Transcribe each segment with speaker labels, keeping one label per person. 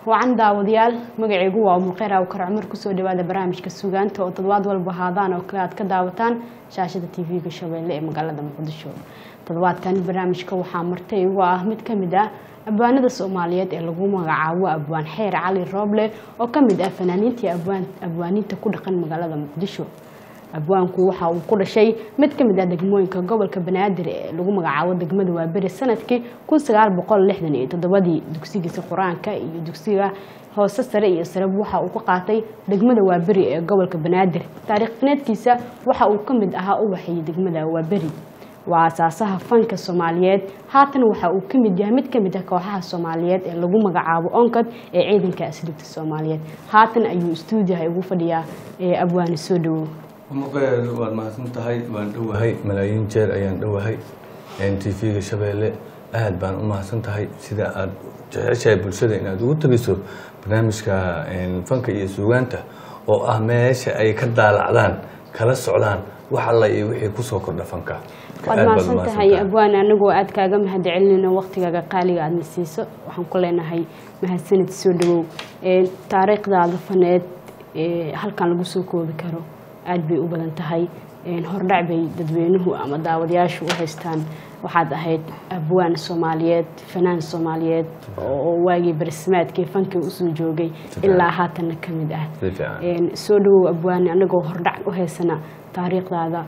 Speaker 1: wacan daawadayaal magacaygu waa umulkheyr awkar cumar kusoo dhawaada barnaamijka sugaanta oo toddobaad walba haadaan oo kale aad ka daawataan shaashada tv-ga shabeelle ee magaalada muqdisho toddobaadkan barnaamijka waxaa martay uga ah mid ka mid ah abwaanada soomaaliyeed ee lagu magacaabo abwaan xeer cali rooble oo ka mid ah fanaaniintii abwaaniinta ku dhaqan magaalada muqdisho abwaanku waxa uu ku dhashay mid ka mid ah degmooyinka gobolka banaadir ee lagu magacaabo degmada waaberi sanadkii kun sagaal boqol lixdan iyo toddobadii dugsigiisa qur-aanka iyo dugsiga hoose sare iyo sareb waxa uu ka qaatay degmada waaberi ee gobolka banaadir taariikh faneedkiisa waxa uu ka mid ahaa u waxeeyey degmada waaberi waa asaasaha fanka soomaaliyeed haatan waxa uu ka mid yahay mid ka mid ah kooxaha soomaaliyeed ee lagu magacaabo onkad ee ciidanka asliibta soomaaliyeed haatan ayuu istuudiyaha ugu fadhiyaa ee abwaani soo dhawow
Speaker 2: muqeer waad mahadsan tahay waan dhowahay malaayiin jeer ayaan dhowahay t v-ga shabeelle aad baan u mahadsan tahay sida aad jeceshahay bulshada inaad ugu tegiso barnaamijka fanka iyo suugaanta oo ah meesha ay ka daalacdaan kala socdaan wax alla iyo wixii kusoo kordha fanka
Speaker 1: waad mahadsan tahay abwaan anagoo aad kaaga mahad celinayno waqtigaaga qaaliga aadna siiso waxaan ku leenahay mahadsanid soo dhawow taariikhdaada faneed halkan lagu soo koobi karo aada bay u badan tahay hordhac bay dadweynuhu ama daawadayaashu u haystaan waxaad ahayd abwaan soomaaliyeed fanaan soomaaliyeed oo waagii barismaadkii fankii usoo joogay ilaa haatanna ka mid ah soo dhawow abwaani anagoo hordhac u haysana taariikhdaada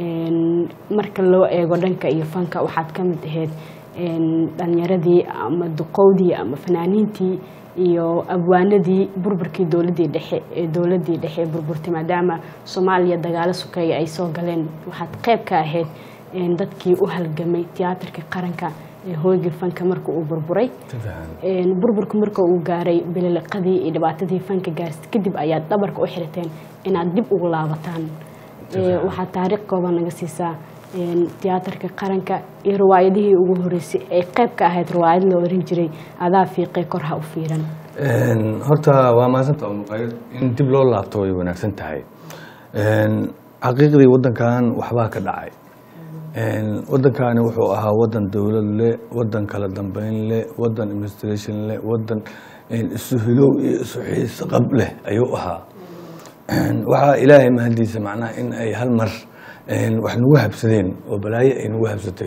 Speaker 1: marka loo eego dhanka iyo fanka waxaad ka mid ahayd dhalinyaradii ama duqowdii ama fanaaniintii iyo abwaanadii burburkii dowladii dhexe ee dowladii dhexe burburtay maadaama soomaaliya dagaalo sukeeya ay soo galeen waxaad qayb ka ahayd dadkii u halgamay tiyaatarka qaranka ee hooygii fanka marka uu burburay burburku marka uu gaaray bililiqadii iyo dhibaatadii fanka gaarsta kadib ayaad dhabarka u xirateen inaad dib ugu laabataan waxaad taariikh kooban naga siisaa tiyaatarka qaranka iyo riwaayadihii ugu horeysay ay qayb ka ahayd riwaayad la oran jiray adaa fiiqay kor ha u fiiran
Speaker 2: horta waa mahadsanta muqayr in dib loo laabto way wanaagsan tahay xaqiiqdii wadankan waxbaa ka dhacay wadankani wuxuu ahaa wadan dowlad leh wadan kala dambeyn leh wadan administration leh wadan isu hilow iyo isu xiisqab leh ayuu ahaa waxaa ilaahay mahadiisa macnaha in ay hal mar wax nagu habsadeen oo balaayo ay nagu habsatay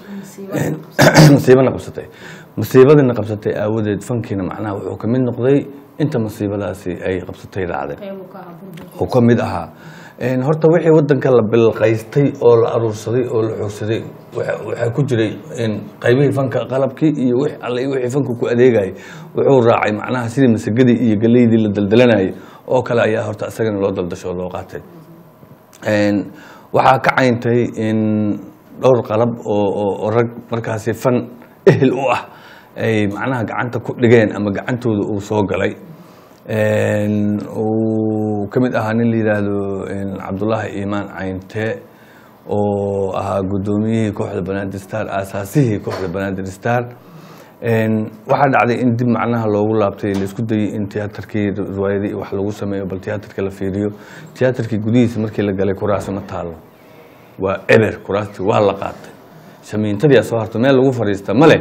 Speaker 2: masiibana qabsatay masiibadina qabsatay aawadeed fankiina macnaha wuxuu ka mid noqday inta masiibadaasi ay qabsatay dhacday oo ka mid ahaa horta wixii wadanka la bilqaystay oo la aruursaday oo la xoogsaday waxaa ku jiray qaybihii fanka qalabkii iyo wix alle iyo wixii fanka ku adeegayay wuxuu raacay macnaha sidii masagadii iyo galeydii la daldalanayay oo kale ayaa horta isagana loo daldasho oo loo qaatay waxaa ka cayntay in dhowr qalab oo rag markaasi fan ehel u ah ay macnaha gacanta ku dhigeen ama gacantooda uu soo galay uu ka mid ahaa nin la yidhaahdo cabdullaahi iimaan cayntee oo ahaa guddoomiyihii kooxda banaadir star aasaasihii kooxda banaadir star waxaa dhacday in dib macnaha loogu laabtay laisku dayey in tiyaatarkii riwaayadii wax lagu sameeyo bal tiyaatarka la fiiriyo tiyaatarkii gudihiisa markii la galay kuraasi ma taalo waa eber kuraasti waa la qaatay shamiintadii soo harto meel lagu fadhiista male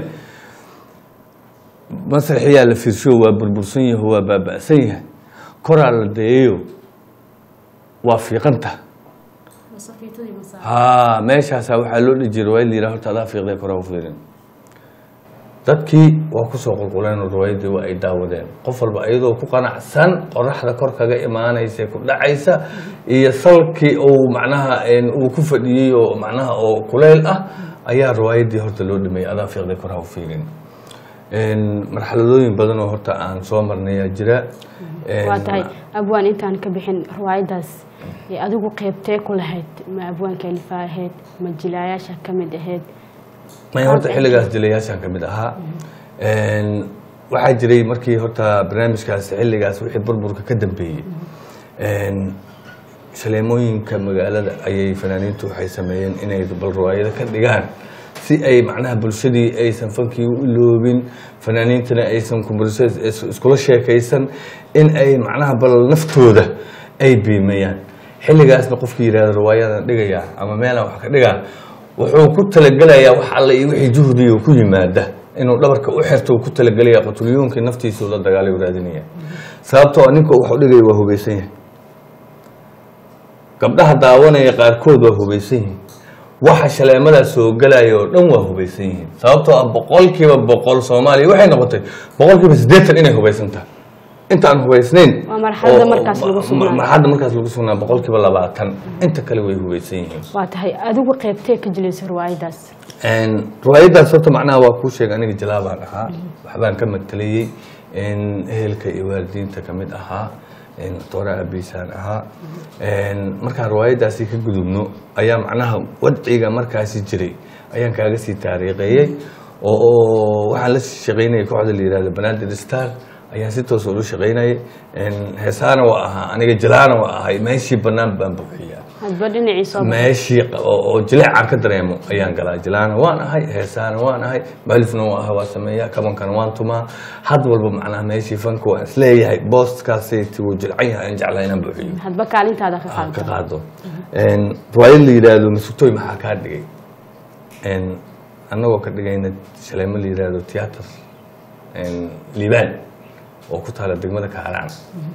Speaker 2: masraxiyaa la fiirsho waa burbursan yaho waa baaba'san yahay koraa la dayayo waa fiiqanta ha meeshaasa waxaa loo dhihi jiray riwaayad la yidhaha horta adaa fiiqday koraa u fiirin dadkii waa kusoo qulquleen oo riwaayadii waa ay daawadeen qof walba iyadoo ku qanacsan qoraxda kor kaga imaanaysa ku dhacaysa iyo salkii uu macnaha uu ku fadhiyey oo macnaha oo kuleyl ah ayaa riwaayadii horta loo dhameeyey adaa fiiqday kor ha u fiirin marxaladooyin badan oo horta aan soo marnayaa jira
Speaker 1: waa tahay abwaan intaan ka bixin riwaayadaas adigu qeybtee ku lahayd ma abwaanka alifa ahayd ma jilaayaasha ka mid ahayd
Speaker 2: may horta xilligaas jilayaashaan ka mid ahaa waxaa jiray markii horta barnaamijkaas xilligaas wixii burburka ka dambeeyey shaleemooyinka magaalada ayay fanaaniintu waxay sameeyeen inay bal riwaayado ka dhigaan si ay macnaha bulshadii aysan fankii u iloobin fanaaniintana aysan kumbarso iskula sheekaysan in ay macnaha bal naftooda ay biimayaan xilligaasna qofkii yidhahdo riwaayadan dhigayaa ama meelaan wax ka dhigaa wuxuu ku talagelayaa wax alle iyo wixii juhdiga ku yimaada inuu dhabarka u xirto uu ku talagelaya qatulyoonkii naftiisuu la dagaalay u raadinaya sababtoo ninka waxu dhigaya waa hubaysan yahay gabdhaha daawanaya qaarkood waa hubaysan yihiin waxa shaleemadaa soo galaya oo dhan waa hubaysan yihiin sababtoo ah boqolkiiba boqol soomaaliya waxay noqotay boqolkiiba siddeetan inay hubaysan tahay intaan hubaysnayn
Speaker 1: Waa marxaladda
Speaker 2: oo-
Speaker 1: markaas lagu
Speaker 2: ma-
Speaker 1: sugnaayo.
Speaker 2: marxaladda markaas lagu sugnaa boqolkiiba labaatan inta kale way hubaysan yihiin
Speaker 1: waa tahay adigu qeybtee ka jilaysa riwaayadaas
Speaker 2: riwaayadaas horta macnaha waa kuu sheegay aniga jalaabaan ahaa waxbaan ka matalayey ehelka iyo waalidiinta ka mid ahaa doora abiisaan ahaa markaan riwaayadaasi ka gudubno ayaa macnaha wadciga markaasi jiray ayaan kaaga sii taariikheeyey oo oo waxaan la shaqaynayay kooxda la yihahdo banaadir star ayaan si toos ula shaqaynayay heesaana waa ahaa aniga jalaana waa ahay meeshii bannaan baan buuxiyaa
Speaker 1: hadba dhinacii soo baxay.
Speaker 2: meeshii q- oo oo jileecaan ka dareemo ayaan galaa jilaana waan ahay heesaana waan ahay malifna waan ahay waa sameeyaa kabankana waan tumaa had walba macnaha meeshii fanka waan isleeyahay booskaasayt wuu jilcan yahay aan jeclaa inaan buuxiyo
Speaker 1: hadba kaalintaada ka
Speaker 2: aan ka
Speaker 1: qaadata
Speaker 2: qaado riwaayad la yidhaahdo masugtooy maxaa kaa dhigay annagoo ka dhigayna shaleemo la yidhaahdo tiyaatar liibaan oo ku taala degmada kaaraan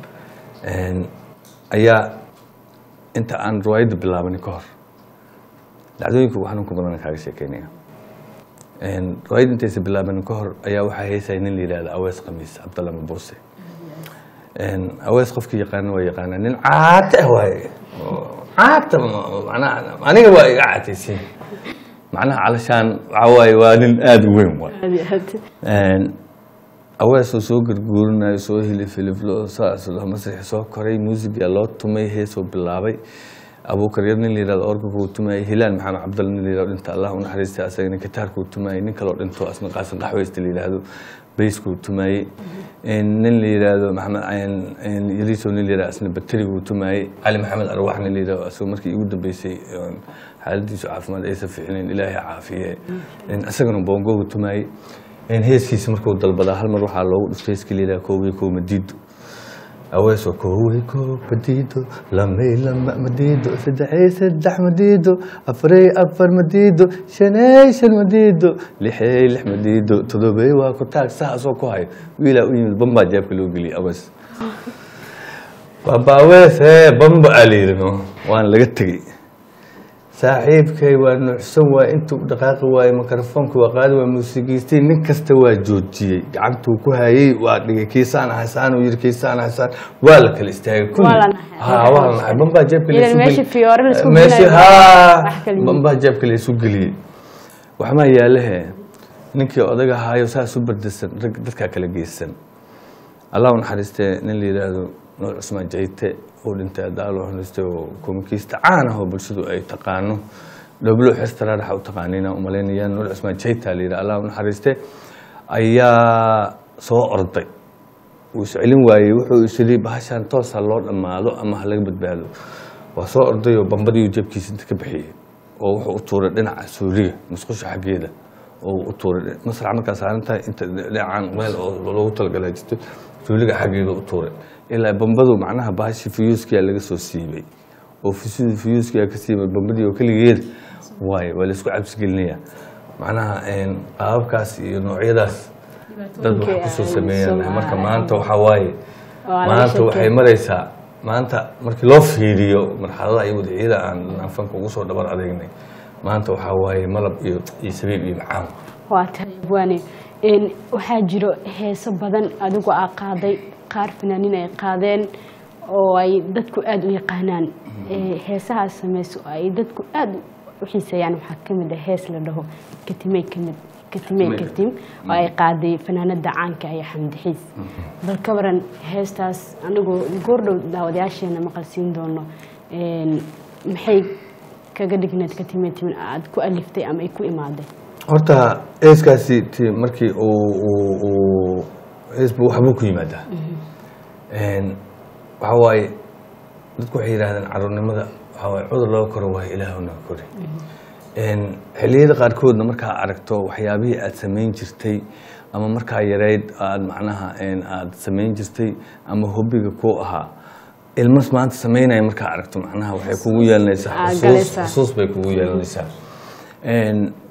Speaker 2: ayaa inta aan riwaayadda bilaabanin ka hor dhacdooyinka ugu xanuunka badan kaaga sheekeynaya riwaayadda intaysa bilaabanin ka hor ayaa waxaa heysaya nin la yidhahdo awees khamiis cabdalla mabuuse awees qofkii yaqaana waa yaqaana nin caate ah waaye oo caata macnaha aniga waa iga caataysiin macnaha calashaan waxaa waaye waa nin aada u weyn waay
Speaker 1: Aad iyo aad.
Speaker 2: aweesoo soo garguurinayo soo hilifiliflo saas loo masrixi soo koray muusigaa loo tumay heesoo bilaabay abuukar yar nin la yihahdo organka uu tumayay hilaal maxamed cabdalla nin la yihahdo dhinta allah u naxariista asagana gitaarka uu tumayay nin kaloo dhinto asna qaasin qaxweysta la yihahdo bayska uu tumayay nin la yihahdo maxamed yariiso nin la yihahdo asna bakteriga uu tumayay cali maxamed arwaax nin la yihahdo asagoo markii igu dambeysay xaaladiisu caafimaad aysan fiicnayn ilaahay caafiye isagana boongooga tumayay heeskiisa markuu dalbadaa hal mar waxaa loogu dhuftay heeskii la yidhaha koowey kow madiido aweesoo koowey kow madiido lamay lama madiido saddexey saddex madiido afarey afar madiido shaney shan madiido lixey lix madiido todobey waa ku taag saasoo ku hayo wiilaa u yimid bambaa jeebka loo geliyay awees baba awees hee bamba aa la yidhi no waan laga tegey saaxiibkay waa nuucsan waay intuu dhaqaaqi waaye mikrofoonka waa qaadi waa muusigiistay nin kasta waa joojiyey gacantuu ku hayey waa dhigay kiisaan ahasaan uu yidhi kiisaan ahasaan waa la kala istaagay kulli
Speaker 1: Waa la naxay.
Speaker 2: ha waa la naxay bambaa jeebka
Speaker 1: Ilan
Speaker 2: laysu
Speaker 1: meeshii
Speaker 2: geliyey.
Speaker 1: fiyoore la isku
Speaker 2: meeshii
Speaker 1: gelayo,
Speaker 2: haa
Speaker 1: wax kala yimid.
Speaker 2: bambaa jeebka laysu geliyey waxmaa yaalahe ninkii odaga ahaayo saas u bardasan rag dadkaa kala geysan allah u naxariistee nin la yidhaahdo nuur cusmaan jayte uu dhintay adaalo xunistay oo komikiista caan ah oo bulshadu ay taqaano dhoblo xestaraadhaxa u taqaaniina u malaynayaan nuur cusmaan jayta la yidhaha allah u naxariiste ayaa soo orday wuu iscelin waayey wuxuu isiri bahashaan toosa loo dhammaado ama ha laga badbaado waa soo orday oo bambadii jeebkiisa inta ka bixiyey oo wuxuu u tuuray dhinaca suuliga musqusha xaggeeda oo u tuuray masrax markaa saaran tahay inta dhinacan meel oo loogu talagalay jirto suuliga xaggeeda u tuuray ilaa bambadu macnaha bahashi fuyuuskia laga soo siibay oo fusidii fuyuuskia ka siibay bambadii oo keligeed waayo waa laisku cabsigelinaya macnaha qaababkaas iyo noocyadaas dad wax kusoo sameeyaan marka maanta waxaa waaye
Speaker 1: Waa laga
Speaker 2: maanta waxay
Speaker 1: sheekey.
Speaker 2: maraysaa maanta markii loo fiiriyo marxaladaha iyo wadciyada aan nafanka ugu soo dhabar adeegnay maanta waxaa waaye malab iyo iyo sabiib iyo macaan
Speaker 1: waa tahay abwaane Een, waxaa jiro heeso badan adigu aa qaaday qaar fanaaniin ay qaadeen oo ay dadku aada u yaqaanaan Ee, heesahaas sameyso oo ay dadku aada u xiiseeyaan waxaa ka mid ah hees la dhaho katimey kamid katimey
Speaker 2: Katimey.
Speaker 1: katim oo ay qaaday fanaanada caanka iyo xamdi xiis bal ka waran heestaas anigoo goordhow daawadayaasheena maqal siin doono Een, maxay kaga dhigneed katimey timin aad ku aliftay ama ay ku imaaday
Speaker 2: horta heeskaasi ti markii uu uu uu heesbu waxbuu ku yimaadaa Een, waxaa waaye dadku waxay yidhahdeen caruurnimada waxaa waaye cudur loo koro waayo ilaahuna kori Een, xilliyada qaarkoodna markaa aragto waxyaabihii aad samayn jirtay ama markaa yareyd aad macnaha een, aad samayn jirtay ama hobiga ku ahaa ilmas maanta samaynaya markaa aragto macnaha waxay kugu yeelanaysaa
Speaker 1: Aa,
Speaker 2: xusuus
Speaker 1: galaysaa.
Speaker 2: xusuus bay kugu yeelanaysaa Een,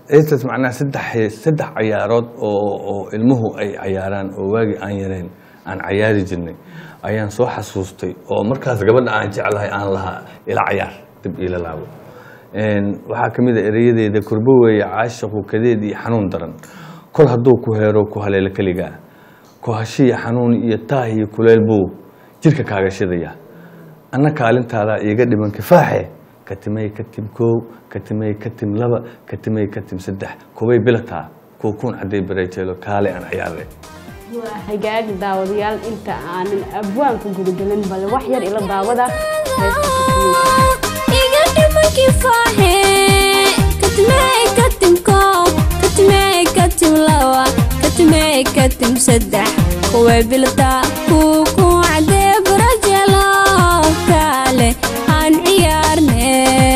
Speaker 2: heestaas macnaha saddex hees saddex cayaarood oo oo ilmuhu ay cayaaraan oo waagii aan yareen aan cayaari jirnay ayaan soo xasuustay oo markaas gabadha aan jeclahay aan lahaa ila cayaar dib iila laabo Een, waxaa ka mid a erayadeeda kurbo weeye caashaqu kadeed iyo xanuun daran kol hadduu ku heero ku haleelo keligaa ku hashiya xanuun iyo taah iyo kuleyl buu jirka kaaga shidaya anna kaalintaada iiga dhiman kifaaxe katimay katim koow katimay katim laba katimay katim saddex kubay bilataa kuukuun cadday bareejeelo kaale aan ciyaare
Speaker 1: waa hagaag daawadayaal inta aanan abwaanka gudagelin bale wax yar ila daawada heesta Katimay.
Speaker 3: iga dhiman kifaaxe katimey katim koob katimey katim laba katimey katim saddex kuway biltaa kuukuu cadee barajelo kaale aan ciyaarne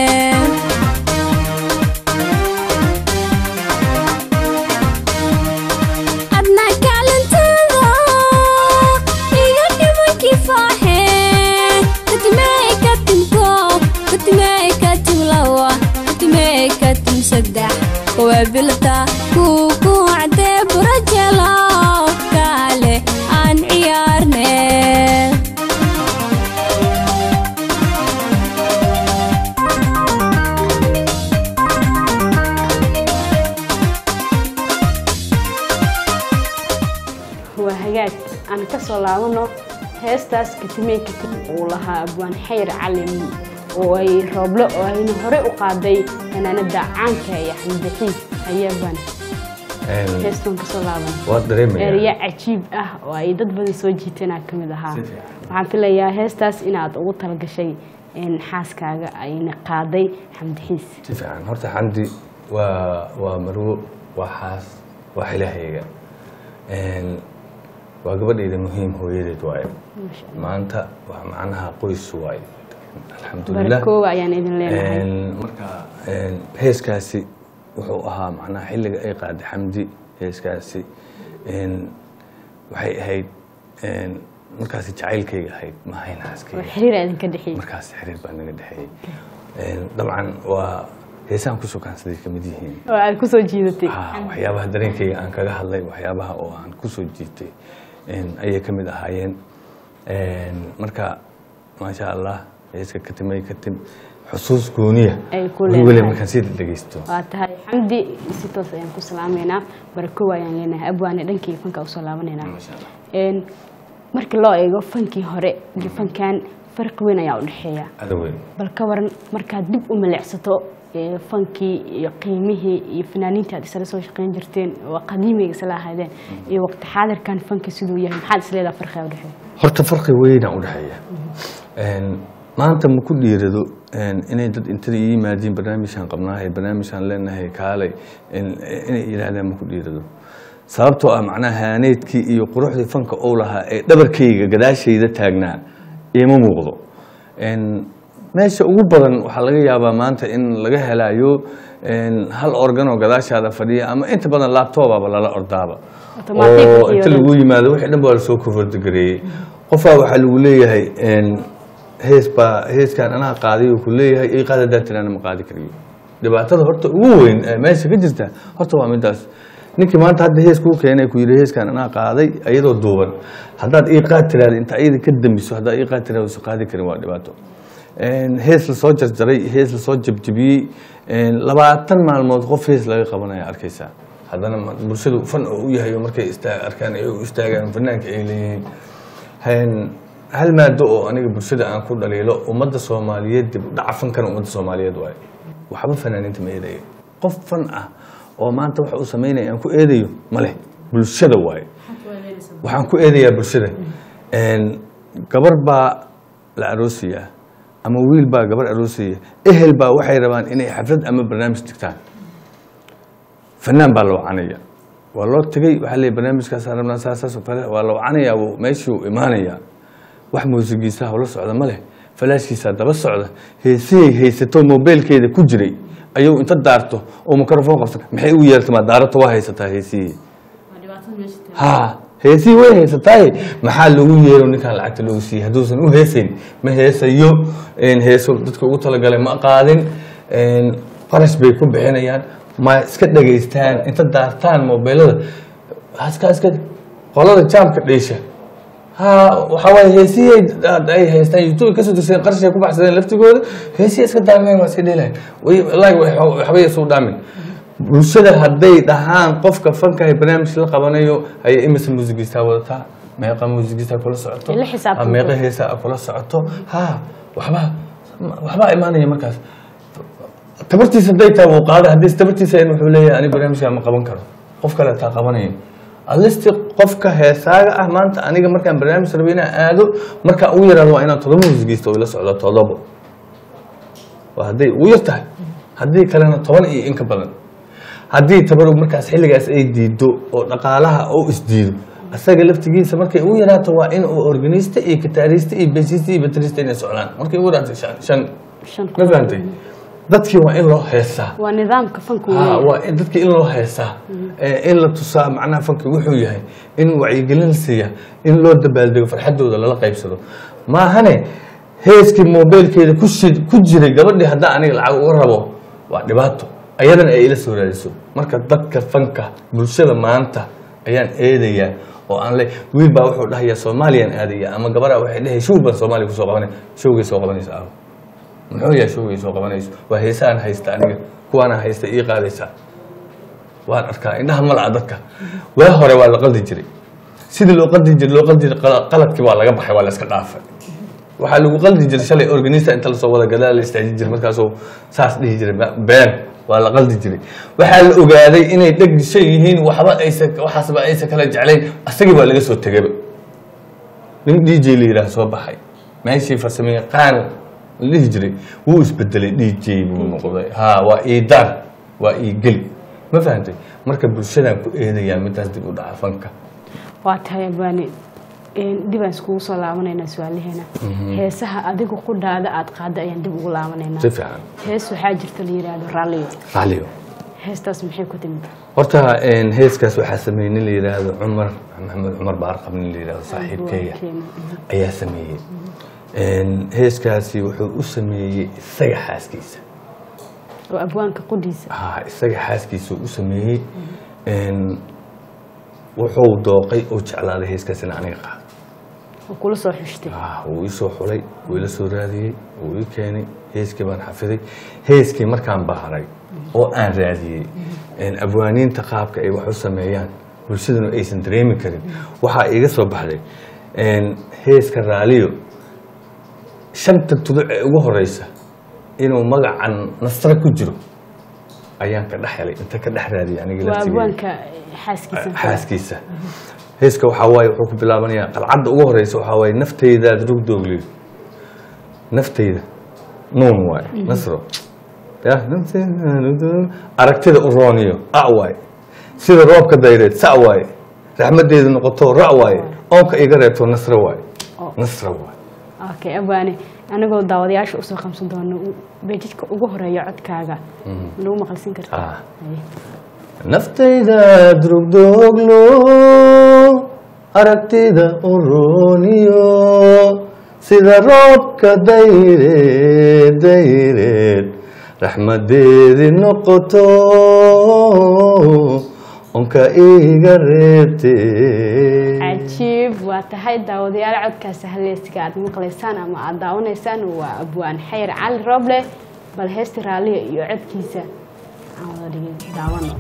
Speaker 3: adna kaalintada iga dhiman kifaaxe katimey katim koob katimey katim laba katimey katim saddex kuway biltaa kuukuu cadee barajelo kaale aan ciyaarne
Speaker 1: waa hagaag aan ka soo laabano heestaas katimey katim uu lahaa abwaan xayr calim oo ay rooblo oo ayna hore u qaaday fanaanada caanka iyo xamdixiis ayaabaan
Speaker 2: Een,
Speaker 1: heestan ka soo laaban
Speaker 2: waad dareemayaa
Speaker 1: erya cajiib ah oo ay dad badan soo jiiteenaa ka mid ahaa
Speaker 2: Si fiican.
Speaker 1: waxaan filayaa heestaas inaad ugu talagashay in xaaskaaga ayna qaaday xamdixiis
Speaker 2: si fiican horta xamdi waa waa marwo waa xaas waa xilahayga Een, waa gabadhayda muhiim hooyadeed waaye
Speaker 1: Masha
Speaker 2: maanta waa macnaha qoys waaye alxamdulilah
Speaker 1: barakooga ayaan idin leenahay
Speaker 2: Een, marka een, heeskaasi wuxuu ahaa macnaha xilliga ay qaaday xamdi heeskaasi een, waxay ahayd een, markaasi jacaylkayga ahayd ma ahayn
Speaker 1: oo
Speaker 2: xaaskayga
Speaker 1: xiriir idinka dhexeeyey
Speaker 2: markaas xiriir baa naga dhexeeyey Een, dabcan waa heesaan ku sukaansaday ka mid yihiin
Speaker 1: oo aad ku soo jiidatay
Speaker 2: Ah, waxyaabaha dareenkayga aan kaga hadlay waxyaabaha oo aan ku soo jiitay een, ayay ka mid ahaayeen Een, marka maasha allah heeska katimay katim xusuus gooniya
Speaker 1: Ay ku
Speaker 2: weli
Speaker 1: leedahay.
Speaker 2: markaan sii dhegeysto
Speaker 1: waa tahay xamdi si toos ayaan ku salaameynaa barakooga ayaan leenahay abwaane dhankii fanka usoo laabaneynaa
Speaker 2: Masha Allah.
Speaker 1: Een, markii loo eego fankii hore iyo fankan farqi weyn ayaa u dhexeeya
Speaker 2: ada weyn
Speaker 1: bal ka waran markaad dib u milicsato ee, fankii iyo qiimihii iyo fanaaniintii aad isla soo shaqeyn jirteen oo qadiimiga isla ahaydeen iyo waqti xaadirkan fanka siduu yahay maxaad isleedaha farqiga u dhexeeya
Speaker 2: horta farqi weynaa u dhexeeya Een, maanta ma ku dhiirado een, inay dad intada ii yimaadiin barnaamijkan qabnaahay barnaamijkan leenahay kaalay in- inay yidhaahdaan ma ku dhiirado sababtoo ah macnaha haaneedkii iyo quruxdii fanka ou lahaa ee dhabarkayga gadaashayda taagnaa iima muuqdo Een, meesha ugu badan waxaa laga yaabaa maanta in laga helayo een, hal organ oo gadaashaada fadhiya ama inta badan laabtoobaba lala ordaaba
Speaker 1: Automatic
Speaker 2: oo
Speaker 1: wixii
Speaker 2: inta
Speaker 1: oo dhan.
Speaker 2: lagu yimaado wixii dhan baa lasoo kofardigareeyey qofaa waxaa lagu leeyahay een, hees baa heeskaan anaa qaaday uu ku leeyahay ii qaad haddaan tiraana ma qaadi kariyo dhibaatada horta ugu weyn ee meesha ka jirta horta waa midaas ninkii maanta hadda hees kuu keenay ku yidhi heeskaan anaa qaaday iyadoo duuban haddaad ii qaad tiraada inta iyada ka dambiso haddaad ii qaad tiraada usan qaadi karin waa dhibaato Een, hees lasoo jarjaray hees lasoo jabjabiyey een, labaatan maalmood qof hees laga qabanaya arkaysaa haddana ma- bulshadu fan oo u yahay oo markay istaa- arkaan ay u istaagaan fanaanka ay leeyihiin Een, hal maado oo aniga bulshada aan ku dhaliilo ummadda soomaaliyeed dib u dhaca fankan ummadda soomaaliyeed waaye waxba fanaaniinta ma eedayo qof fan ah oo maanta waxa uu samaynaya aan ku eedayo ma leh bulshada waaye waxaan ku eedayaa bulshada Een, gabar baa la aroosaya ama wiil baa gabar aroosaya ehel baa waxay rabaan inay xaflad ama barnaamij digtaan fanaan baa la wacanaya waa loo tegey waxaa leeyahy barnaamijkaasaan rabnaa saasaas oo kale waa la wacanayaa wuu meeshii uu imaanayaa wax muusigiisa hawla socda ma leh falaashkiisaa daba socda heesihey haysato mobeelkeeda ku jiray ayuu inta daarto oo mikrofon qabsan maxay ugu yeertamaa daarata waa haysataa heesihii ha heesihii way haysataaye maxaa lagu yeero ninkaan lacagta loogu siiyey hadduusan u heesayn ma heesayo een, heeso dadka ugu talagalay ma qaadin een, qarash bay ku bixinayaan ma iska dhegaystaan inta daartaan mobilada haska iska qolada jaamka dheesha ha waxaa waaye heesihii ay haystaan youtube kasoo dirsadeen qarshi ay ku baxsadeen laftigooda heesihii iska daarnayn waa iska dheelayan wallaahi waxbay isu dhaamin bulshada hadday dhahaan qofka fankahay barnaamij la qabanayo ayay imisa muusigistaa wadataa meeqa muusigistaa kula socoto
Speaker 1: La xisaabtan
Speaker 2: ha, meeqa heesa kula socoto ha waxba waxbaa imaanaya markaas tabartiisa hadday tahay wuu qaada haddii tabartiisa in wuxuu leeyahay ani barnaamijka ma qaban karo qof kale taa qabanaya alisti qofka heesaaga ah maanta aniga markaan barnaamij rabo inaan aado markaan ugu yaraado waa inaan todoba muusigista oo ila socdo todobo waa hadday ugu yar tahay haddii kalena toban iyo in ka badan haddii tabaru markaas xilligaas ay diido oo dhaqaalaha oo isdiido asaga laftigiisa markay ugu yaraato waa in uu organista iyo gitaarista iyo basista iyo batrista inay socdaan markay ugu yaraato shan shan
Speaker 1: Shan
Speaker 2: ma fahantay dadkii waa in loo heesaa
Speaker 1: waa nidaamka fanku
Speaker 2: Ah,
Speaker 1: weeye.
Speaker 2: waa in dadka in loo heesaa Eh, in la tusaa macnaha fanki wuxuu yahay in wacyigelin la siiya in loo dabaaldego farxadooda lala qaybsado maahane heeskii mobilkeeda ku shid- ku jiray gabadhii haddaan aniga lacag uga rabo waa dhibaato ayadana ay ila soo raadiso marka dadka fanka bulshada maanta ayaan eedayaa oo aan le wiil baa wuxuu dhahayaa soomaaliyaan aadaya ama gabadha waxay dhahay show baan soomaaliya kusoo qabanay showgay soo qabanaysa aawo muxuu yahay showgay soo qabanayso waa heesaan haysta aniga kuwaana haysta ii qaadaysaa waan arkaa indhaha malaca dadka waa hore waa la qaldi jiray sidii loo qaldi jiray loo qaldi jiray qala- qaladkii waa laga baxay waa la iska dhaafay waxaa lagu qaldi jiray shalay organista inta lasoo wada gadaa la istaajin jiray markaasuu saas dhihi jiray "Ba- been waa la qaldi jiray waxaa la ogaaday inay dheg dishan yihiin waxba aysa waxaasba aysa kala jeclayn asagii waa laga soo tegayba nin d j la yidhaah soo baxay meeshii farsamayaqaan la dhihi jiray wuu isbedelay d j buu noqday ha waa iidaan waa iigeli ma fahantay marka bulshadaan ku eedayaa midaas dib u dhaca fanka
Speaker 1: waa tahay abwaani dib aan iskugu soo laabanaynaa su-aalaheena heesaha adiga qudhaada aad qaada ayaan dib ugu laabanaynaa
Speaker 2: si fiican
Speaker 1: hees waxaa jirta la yidhaahdo raalliyo
Speaker 2: raalliyo
Speaker 1: heestaas maxay ku timid
Speaker 2: horta een, heeskaas waxaa sameeyey nin la yidhaahdo cumar maxamed cumar baarqab nin la yidhaahdo saaxiibkeeya ayaa sameeyey Een, heeskaasi wuxuu u sameeyey isaga xaaskiisa
Speaker 1: oo abwaanka qudhiisa
Speaker 2: ha isaga xaaskiisa u sameeyey Een, wuxuu dooqay oo jeclaaday heeskaas in aniga qaado
Speaker 1: oo kula soo xushtay
Speaker 2: Ah, wuu ii soo xulay wuu ila soo raadiyey wuu ii keenay heeskii baan xafiday heeskii markaan baharay oo aan raadiyey een, abwaaniinta qaabka ay wax u sameeyaan bulshaduna aysan dareemi karin waxaa iiga soo baxday een, heeska raaliyo shanta tuduc ee ugu horeysa inuu magacan nasra ku jiro ayaan ka dhex helay inta ka dhex raadiyay aniga
Speaker 1: waa
Speaker 2: laftigeyga.
Speaker 1: abwaanka xaaskiisa
Speaker 2: xaaskiisa heeska waxaa waaye wuxuu ku bilaabanayaa qalcadda ugu horeysa waxaa waaye naftaydaad rugdoogliyo naftayda nuun waaye nasro ya naftayda rugdoog- aragtida u rooniyo a waaye sida roobka dayreed sa waaye raxmadeeda noqoto ra waaye oonka iga reebto nasro waaye
Speaker 1: Oo.
Speaker 2: nasro waaye
Speaker 1: okay abwaani anigoo daawadayaasha usoo qabsan doono beejidka ugu horeeya codkaaga nagu maqalsin kartaa
Speaker 2: Ah.
Speaker 1: Haye.
Speaker 2: naftayda drugdooglo aragtida u rooniyo sida roobka dayreed dayreed raxmadeedi noqoto onka iga reebtee
Speaker 1: cajiib waa tahay daawadayaal codkaasi haleysiga aad maqlaysaan ama aad daawanaysaan waa abwaan xayr cali rooble bal heesta raalliya iyo codkiisa aan wada dhigin daawano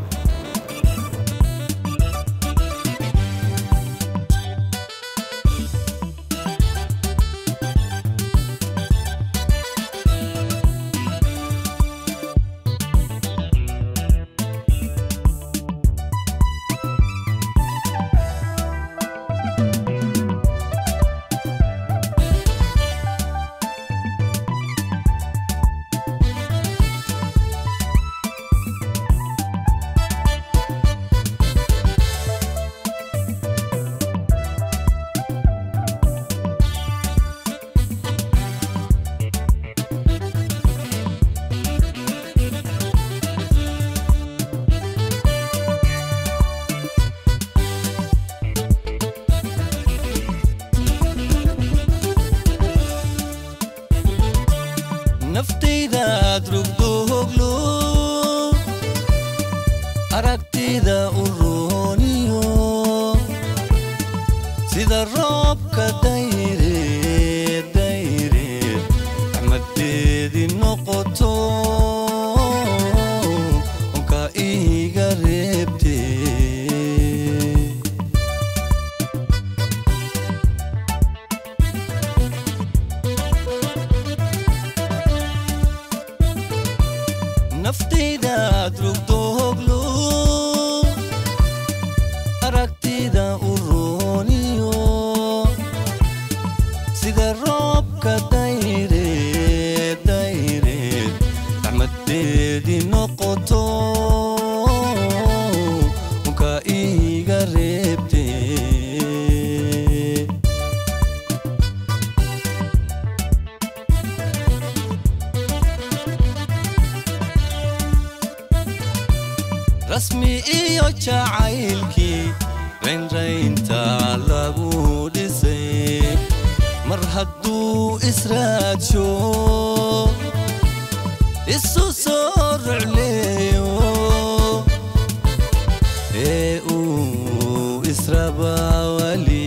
Speaker 4: naftaydaad rugdo hoglo naftayda u rooniyo sida roobka dayre dayre raxmadeedii noqoto onka iiga reebtee naftaydaad rugdo hoglo aragtida u rooniyo sida roobka dayre dayre raxmadeedii noqoto unka iiga reebtee rasmi iyo jacaylkii raynraynta lagu dhisay mar hadduu israadsho isu soo rucleeyo ee uu israbaa wali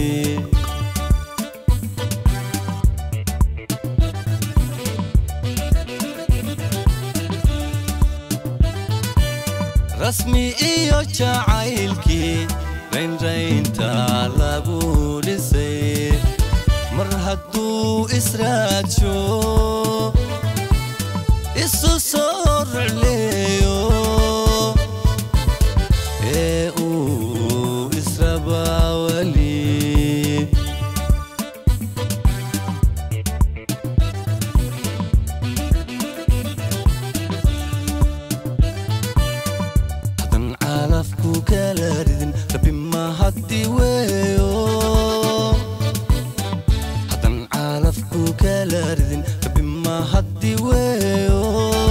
Speaker 4: rasmi iyo jacaylkii raynraynta lagu dhisay mar hadduu israadsho isu soo rucleeyo ee uu israbaa wali hadan calafku kala ridin rabi ma haddi weeyo hadan calafku kala ridin rabi ma haddi weeyo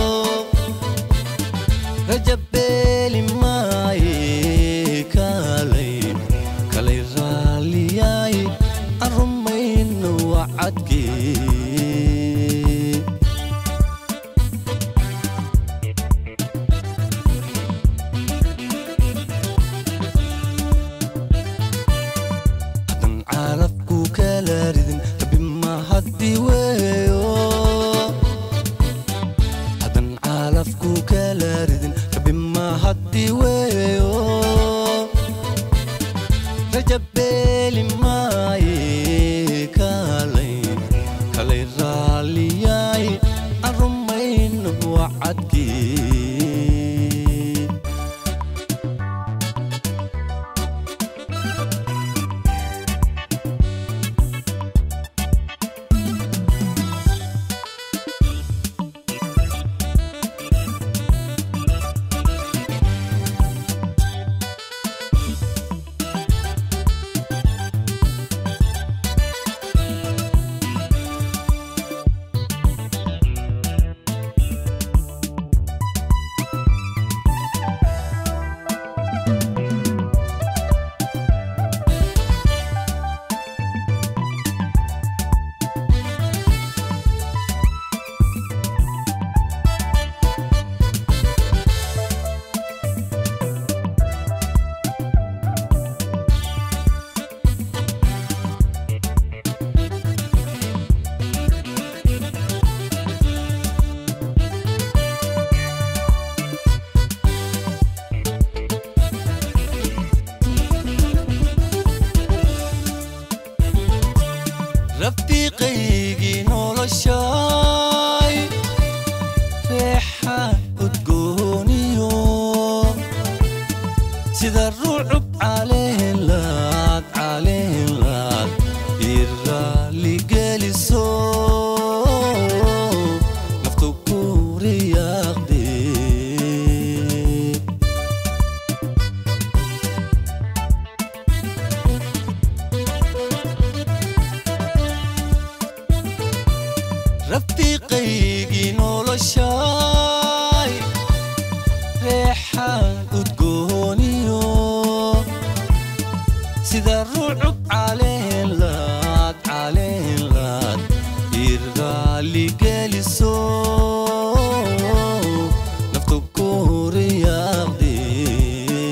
Speaker 4: rajabeeli maaye kalay kalay raaliyaay aan rumayno wacadkee hadan calafku kala ridin rabi ma haddi weeyo hadan calafku kala ridin rabi ma haddi weeyo rajabeeli maaye kalay kalay raaliyaay aan rumayno wacadkii rafiiqaygii noloshaay reexa udgooniyo sida ruucub caleenlaad caleenlaad ii raaligeliso naftu ku riyaaqdee rafiiqaygii noloshaay reexaan udgooniyo sida ruucub caleenlaad caleenlaad ii raaligeliso naftu ku riyaaqdee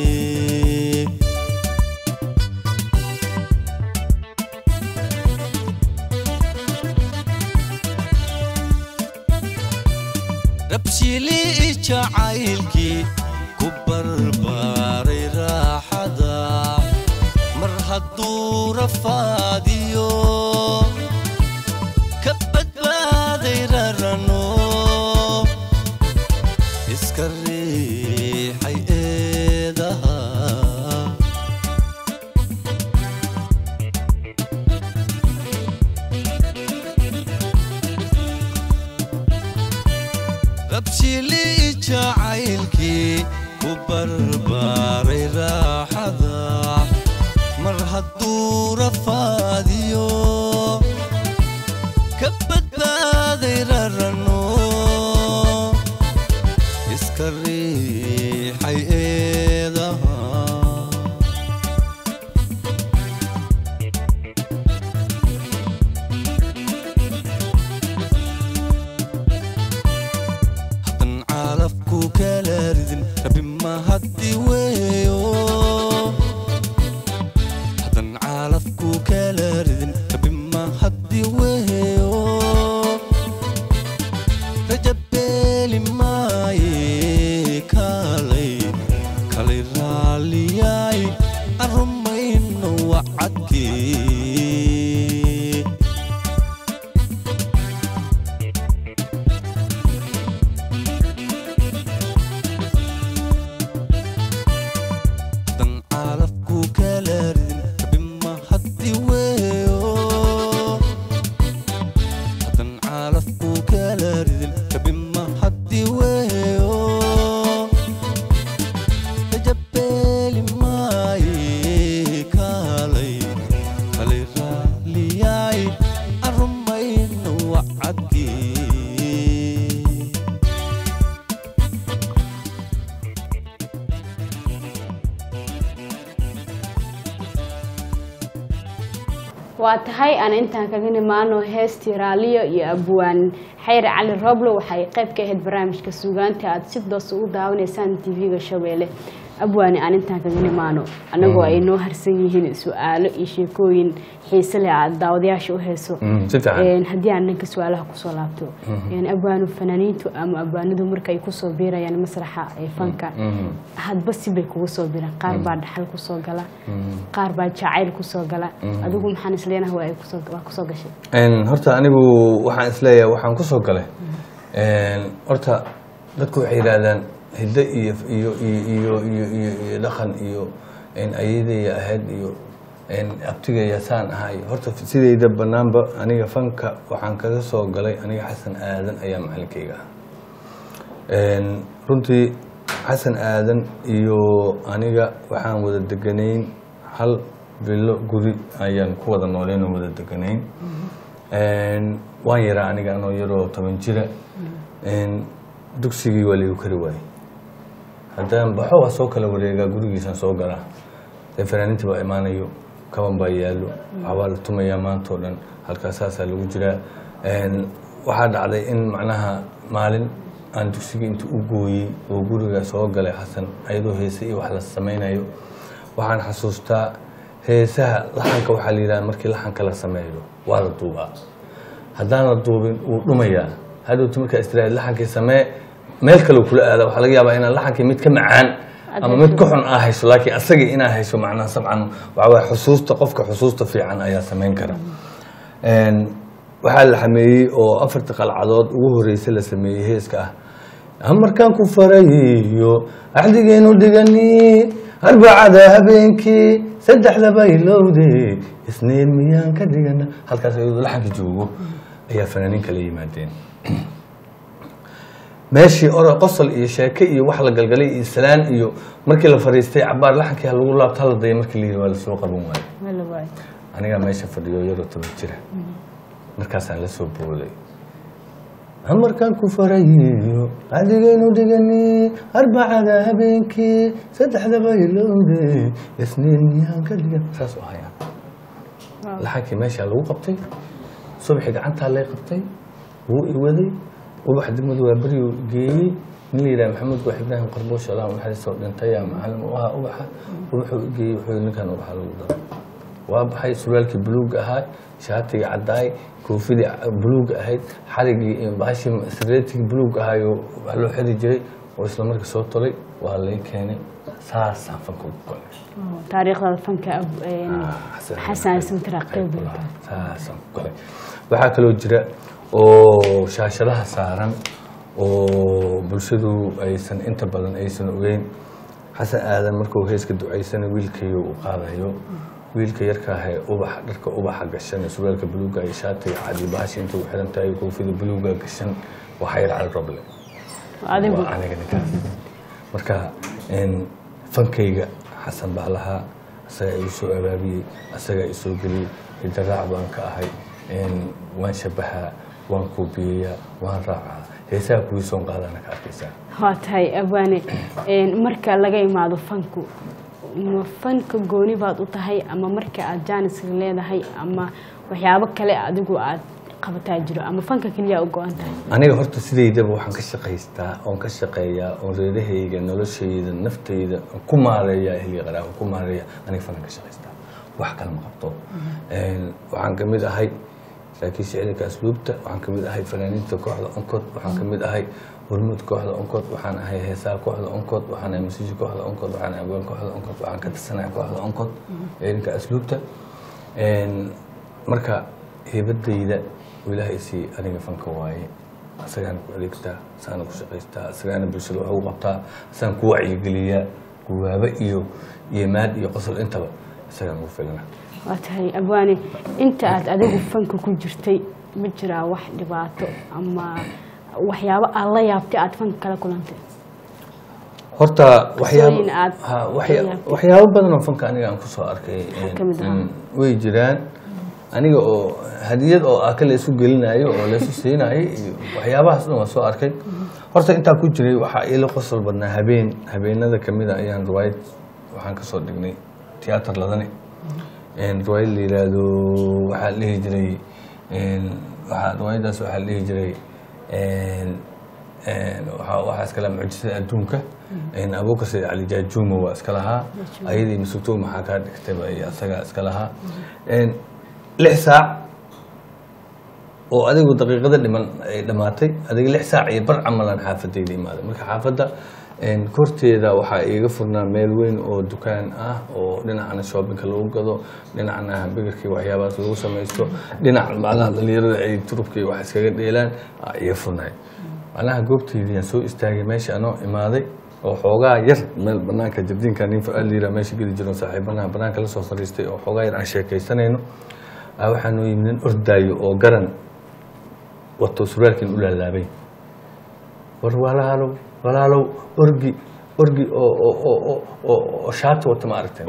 Speaker 4: rabshili jacaylkii ku barbaaray raaxada mar hadduu rafaadiyo ka badbaaday rarano iska riixay eedaha rabshili jacaylkii ku barbaaray raaxada mar hadduu rafaadiyo ka badbaaday rarano iska riixay eedaha hadan caalafku kala ridin rabi ma haddi weeyo hadan caalafku kala ridin rabi ma haddi weeyo rajabeeli maaye kalay kalay raaliyaay arumayno wacadkii dan caalafku kala ridin rabi ma haddi weeyo hadan caalafku kala ridin rabi ma haddi weeyo rajabeeli maaye kalay kalay raaliyaay arumayno wacadkii
Speaker 1: waa tahay aan intaan kaga nimaano heestii raaliyo iyo abwaan xayre cali rooblo waxay qayb ka ahayd barnaamijka suugaanta aad si doos ugu daawanaysaan tv-ga shabeelle abwaani aan intaan kaga nimaano annagoo ay noo harsan yihiin su-aalo iyo sheekooyin xiise leh aad daawadayaasha u heeso
Speaker 2: Mm, si fiican.
Speaker 1: Een, haddii aan dhanka su-aalaha kusoo laabto een, abwaanu fanaaniintu ama abwaanadu marka ay kusoo biirayaan masraxa ee fanka hadba si bay kugu soo biraan qaar baa dhaxal kusoo gala qaar baa jacayl kusoo gala adigu maxaan isleenahay waa ay kusoo waa kusoo gashay
Speaker 2: Een, horta anigu waxaan isleeyahay waxaan kusoo galay Een, horta dadku waxay yidhaahdaan hiddo iyo iyo iyo iyo iyo iyo iyo dhaqan iyo een, ayadaya ahayd iyo een, abtigaya saan ahay horta sidayda banaanba aniga fanka waxaan kaga soo galay aniga xasan aadan ayaa macalinkayga ah Een, runtii xasan aadan iyo aniga waxaan wada deganayn hal bilo guri ayaan ku wada nooleen oo wada deganayn Een, waan yaraa aniga anoo yaroo toban jira Een, dugsigii waa laigu kari waayey haddaan baxo waa soo kala wareegaa gurigiisaan soo galaa dee fanaaniinta baa imaanayo kaban baa yaallo waxbaa la tumayaa maanta oo dhan halkaas saasaa lagu jiraa Een, waxaa dhacday in macnaha maalin aan dugsiga inta u gooyey oo guriga soo galay xasan ayadoo heese iyo wax la samaynayo waxaan xasuustaa heesaha laxanka waxaa la yidhaha markii laxanka la sameeyo waa la duubaa haddaan la duubin wuu dhumayaa hadhowta markaa istiraad laxankii samee meel kale kula aada waxaa laga yaabaa inaan laxankii mid ka macaan ama mid ka xun aa hayso laakiin asagii inaa hayso macnaha sabcan waxaa waye xusuusta qofka xusuusta fiican ayaa samayn kara Een, waxaa la xameeyey oo afarta qalcadood ugu horeysa la sameeyey heeska ah amarkaan ku farayiyo axdigeenu dhigani arbacada habeenkii saddexdaba ilowde isniin miyaan ka dhigana halkaas ayadoo laxanka joogo ayaa fanaaniin kala yimaadeen meeshii oro qosol iyo sheeke iyo wax la galgalay iyo salaan iyo markii la fariistay cabaar laxankii ha lagu laabto hala daya markii la yidhi waa lasoo qaban waayo
Speaker 1: Wala waay.
Speaker 2: anigaa meesha fadhiyo yaroo toban jira markaasaan la soo booday amarkaan ku farayiyo adigaynu dhigani arbacada habeenkii saddexdaba ilowde isniin miyaan ka dhigan saas u hayaa laxankii meeshaa lagu qabtay subaxii gacantaa lay qabtay wuu iwaday ubax degmadu waa beriyu geeyey nin la yidhaha maxamed goox ibraahim qarboosha allah naxariistoo dhintay yaa macalin u ahaa ubaxa ubaxuu igeeyey wuxuu yidhi ninkan ubaxa lagu daro waa baxay surwaalkii buluuga ahaa shaatigii caddaay koofidii buluuga ahayd xarigii baashii sreetigii buluuga ahaayo waa loo xiri jiray oo isla markii soo tolay waa lay keenay saasaan fanka ugu galay
Speaker 1: taariikhdaada fanka ab- een, xasan ismtira qeyb
Speaker 2: saasaan ku galay waxaa kaloo jira oo shaashadaha saaran oo bulshadu aysan inta badan aysan ogeyn xasan aadan markuu heeska ducaysana wiilkayo uu qaadayo wiilka yarkaahe ubaxa dharka ubaxa gashan ee surwaalka buluuga iyo shaatiga cadi bahashi inta u xiran tahay koofida buluuga gashan waa xayr cali roble
Speaker 1: adigu
Speaker 2: waa aniga ninkaas marka een, fankayga xasan baa lahaa asagaa igu soo abaabiyey asagaa i soo geliyey hidaraac baan ka ahay een, waan shabahaa waan koobiyeyaa waan raacaa heesaha kuwii soon qaadana ka arkaysaa
Speaker 1: waa tahay abwaane een, marka laga imaado fanku ma fanka gooni baad u tahay ama marka aad jaaniska leedahay ama waxyaabo kale adigu aad qabataa jiro ama fanka keliya u go-an tahay
Speaker 2: aniga horta sidaydaba waxaan ka shaqaystaa oon ka shaqeeyaa oon reerahayga noloshayda naftayda oon ku maareeyaa ehliga qaraa oon ku maareeya aniga fanaan ka shaqaystaa wax kale ma qabto Een, waxaan ka mid ahay laakiin shicirka asluubta waxaan ka mid ahay fanaaniinta kooxda onkod waxaan ka mid ahay hormuud kooxda onkod waxaan ahay heesaha kooxda onkod waxaan ahay masiiji kooxda onkod waxaan ahay abwaan kooxda onkod waxaan ka tirsanahay kooxda onkod ciidanka asluubta Een, marka heebadayda oo ilaahay sii aniga fanka waaye asagaana ku adeegtaa asagaana ku shaqaystaa asagaana bulshada wax ugu qabtaa asagaan ku wacyigeliyaa guwaabo iyo iyo maad iyo qosol intaba isagaan ugu filana
Speaker 1: waa tahay abwaane inta aad adigu fanka ku jirtay ma jiraa wax dhibaato ama waxyaabo aad la yaabtay aad fanka kala kulantay
Speaker 2: horta waxyaabo
Speaker 1: Qisooyin aad
Speaker 2: ha, waxya-
Speaker 1: la yaabtay.
Speaker 2: waxyaabo badan oo fanka aniga aan kusoo arkay
Speaker 1: Maxaa ka mid ah?
Speaker 2: Mm, way jiraan aniga oo hadiyad oo aka la isu gelinayo oo laysu siinayo iyo waxyaabahaas dhan waa soo arkay horta intaa ku jiray waxaa iila qosol badnaa habeen habeenada kamid a ayaan riwaayad waxaan kasoo dhignay tiyaatar ladane Een, riwaayad la yiraahdo waxaa la dhihi jiray een, waxaa riwaayadaas waxaa la dhihi jiray een, een, waxaa waxaa iskala mucjisada adduunka een, abuukar sayid cali jaajuumo waa iska lahaa ayadii masugtoo maxaa kaa dhigtayba iyo asagaa iska lahaa Een, lix saac oo adigu daqiiqada dhiman ay dhammaatay adiga lix saac iyo bar camalan xaafadayda imaaday marka xaafadda een, korteeda waxaa iiga furnaa meel weyn oo dukaan ah oo dhinacana shoppingka lagu gado dhinacna hambegarkii waxyaabahaas lagu samaysto dhinac macnaha dhalinyarada ay turubka iyo wax iskaga dheelaan aa iiga furnaay macnaha goobteydii aan soo istaagay meesha anoo imaaday oo xoogaa yar meel banaanka jardiinka nin fa-aal yira meesha geli jiro saaxiibanaha banaanka lasoo fadhiistay oo xoogaa yar aan sheekaysanayno aa waxaa noo yimid nin ordaayo oo garan wato surwaalkiin u laalaabay war walaalow walaalow orgi orgi oo oo oo oo oo oo shaati wata ma aragteen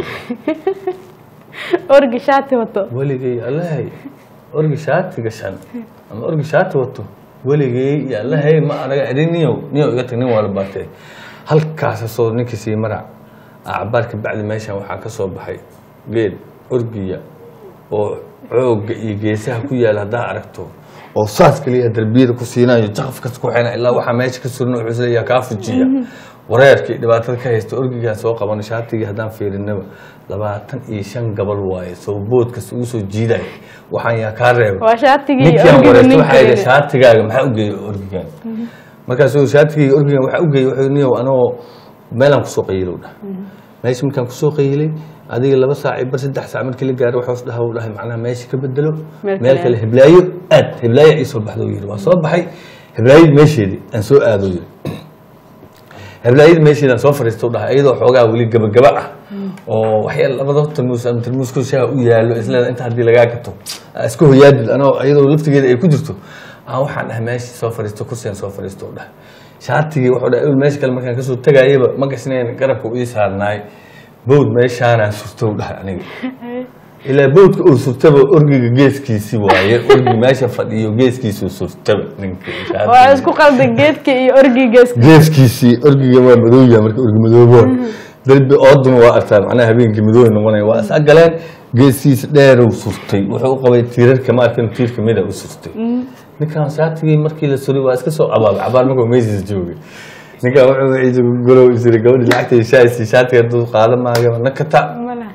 Speaker 1: orgi shaati wato
Speaker 2: weligay allahay orgi shaati gashan ama orgi shaati wato weligay iyo allahay ma anaga idin niyow niyow iga tag nin waa la baatay halkaas soo ninkii sii marac acbaarka bacdi meeshan waxaa ka soo baxay geed orgiya oo xoogga iyo geesaha ku yaala haddaa aragto oo saas kaliya darbiyada ku siinayo jaqafkas ku xina ilaa waxaa meesha ka surna wuxuu isleeyahay kaa fujiya wareerkii dhibaatada ka haysta orgigaa soo qaban shaatigii haddaan fiirinaba labaatan iyo shan gabal waaye soo boodkas ugu soo jiiday waxaan yaa kaa reeba
Speaker 1: waa shaatigii
Speaker 2: ninkii aan
Speaker 1: orgiga
Speaker 2: wareysta waxaa yidhi
Speaker 1: ninkeeda.
Speaker 2: shaatigaaga maxaa u geeyey orgigan markaasuu shaatigayga orgigan waxaa u geeyey wuxuu niyow anoo meelaan kusoo qayilow dhah meesha markaan kusoo qayilay adiga laba saac iyo bar saddex saac markii la gaaro waxaas dhaha uu dhahay macnaha meesha ka bedelo
Speaker 1: Meel
Speaker 2: meel
Speaker 1: kale
Speaker 2: kale
Speaker 1: aad.
Speaker 2: hiblaayo aad hiblaayo ii soo baxda uu yidhi waa soo baxay hiblaayad meesheedii aan soo aado yidhi heblaayada meesheeda soo fariista u dhahay iyadoo xoogaa weli gabagaba ah oo waxyaal labada tarmuus ama tarmuuska shaaha u yaallo isleeda inta haddii lagaa gato aa iska hoyaadid anoo iyadoo laftigeeda ay ku jirto aan waxaan dhahay meeshii soo fariisto kursigan soo fariisto u dhahay shaatigii wuxuu dhahay "Ewel meesha kale markaan kasoo tegayaba ma gasnayn garabka u ii saarnaay bowd meeshaanaan surto u dhahay aniga ilaa bowdka uu surtaba orgiga geeskiisi waaye orgi meesha fadhiyo geeskiisuu surtaba ninkii
Speaker 1: waa
Speaker 2: shaatigii.
Speaker 1: isku qalda geedka iyo orgigeeska
Speaker 2: geeskiisii orgiga waa madowya marka orgi madoobo darbi ooduna waa artaa macnaha habeenkii madooy noqonaya waa is agaleen geesiisa dheerow surtay wuxuu u qabay tiirarka ma arkin tiir kamida u surtay ninkan shaatigii markii la suray waa iska soo cabaabay cabaar markuu meesiis joogay ninkan wuxuu ciise golow isiri gabadhi lacagtay shaaysi shaatiga hadduu qaada maayo nakata
Speaker 1: ma laha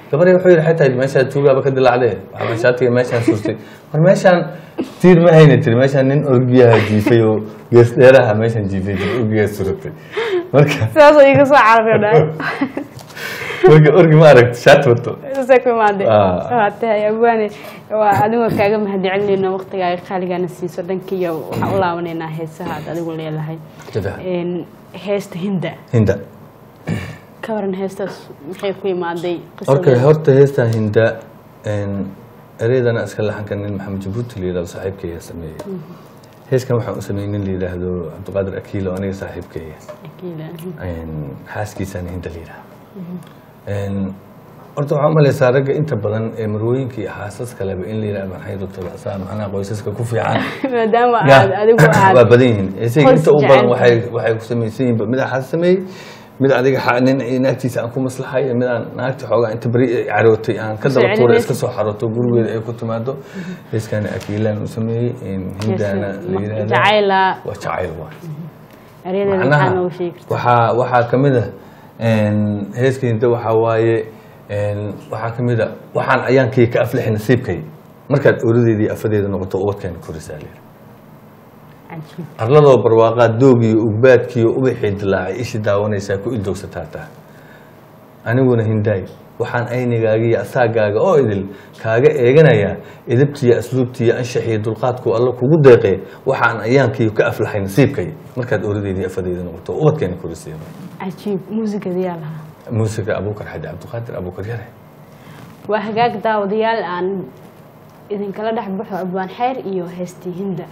Speaker 2: gabaray wuxuu yidhi xataa meeshaa tuugaaba ka dilacdee waxaa shaatiga meeshaan surtay war meeshaan tiir ma hayna tiri meeshaan nin orgiyaha jiifay oo gees dheeraha meeshaan jiifay tiri orgiyaa suratay marka
Speaker 1: sidaasoo iga soo carari dhahay
Speaker 2: orgi orgi ma aragti shaati wato
Speaker 1: saasay ku imaadeen
Speaker 2: Ah.
Speaker 1: waa tahay abwaane waa adigoo kaaga mahadcelinayna waqtigaaga qaaligaana siiso dhankiiyo waxaan u laabanaynaa heesaha aad adigu leedahay
Speaker 2: Jada.
Speaker 1: Een, heesta hinda
Speaker 2: hinda
Speaker 1: ka waran heestaas maxay ku imaaday
Speaker 2: okay
Speaker 1: qisadeeda?
Speaker 2: horta heestan hinda ereydana iska laxanka nin maxamed jabuuti la yidhahdo saaxiibkayga sameeyey heeskan waxaan u sameeyey nin la yidhaahdo cabdiqaadir akiilo aniga saaxiibkayga
Speaker 1: Akiila.
Speaker 2: xaaskiisana hinda la yidhaahdo horta waxaan umaleysaa ragga inta badan ee marwooyinka iyo xaasas kaleba in la yidhahdo maxay doctor macnaha qoysaska ku fiican
Speaker 1: maadaama
Speaker 2: Ya,
Speaker 1: aad adigu aad
Speaker 2: waa badan yihiin isaga
Speaker 1: qoys
Speaker 2: inta u badan
Speaker 1: jecel.
Speaker 2: waxay waxay ku samaysan yihiin mid xaas sameeyey mid adiga xa- nin naagtiisa aan ku maslaxay iyo mid aan naagta xoogaa inta beri ay carootay aan ka daba tuuray
Speaker 1: Sicilimaysa.
Speaker 2: iska soo xaroto gurigeeda ay ku timaado heeskana akiilaan u sameeyey hindana la yidhaahdo
Speaker 1: jacayla
Speaker 2: waa jacayl waa
Speaker 1: eryadeeda maxaa
Speaker 2: macnaha
Speaker 1: nooga sheegi kartaa
Speaker 2: waxaa waxaa ka mid ah heeska hinda waxaa waaye waxaa ka mid a waxaan ayaankii ka aflixi nasiibkay markaad oradeedii afadeeda noqoto ubadkeena korisaa leer
Speaker 1: cajiib
Speaker 2: arladoo barwaaqaad doogiyo ugbaadkiyo ubaxii dilaacay ishi daawanaysaa ku ildoogsataa taa aniguna hindaay waxaan aynigaagiyo asaagaaga oo idil kaaga eeganayaa edabtiyo asluubtiyo anshaxiyo dulqaadku alla kugu deeqee waxaan ayaankiyo ka aflaxay nasiibkay markaad oradeedii afadeeda noqoto ubadkeena korisay
Speaker 1: cajiib muusigada yaa lahaa
Speaker 2: muusiga abuukar xaji cabdiqaadir abuukar yare
Speaker 1: waa hagaag daawadayaal aan idinkala dhex baxo abwaan xeer iyo heestii hinda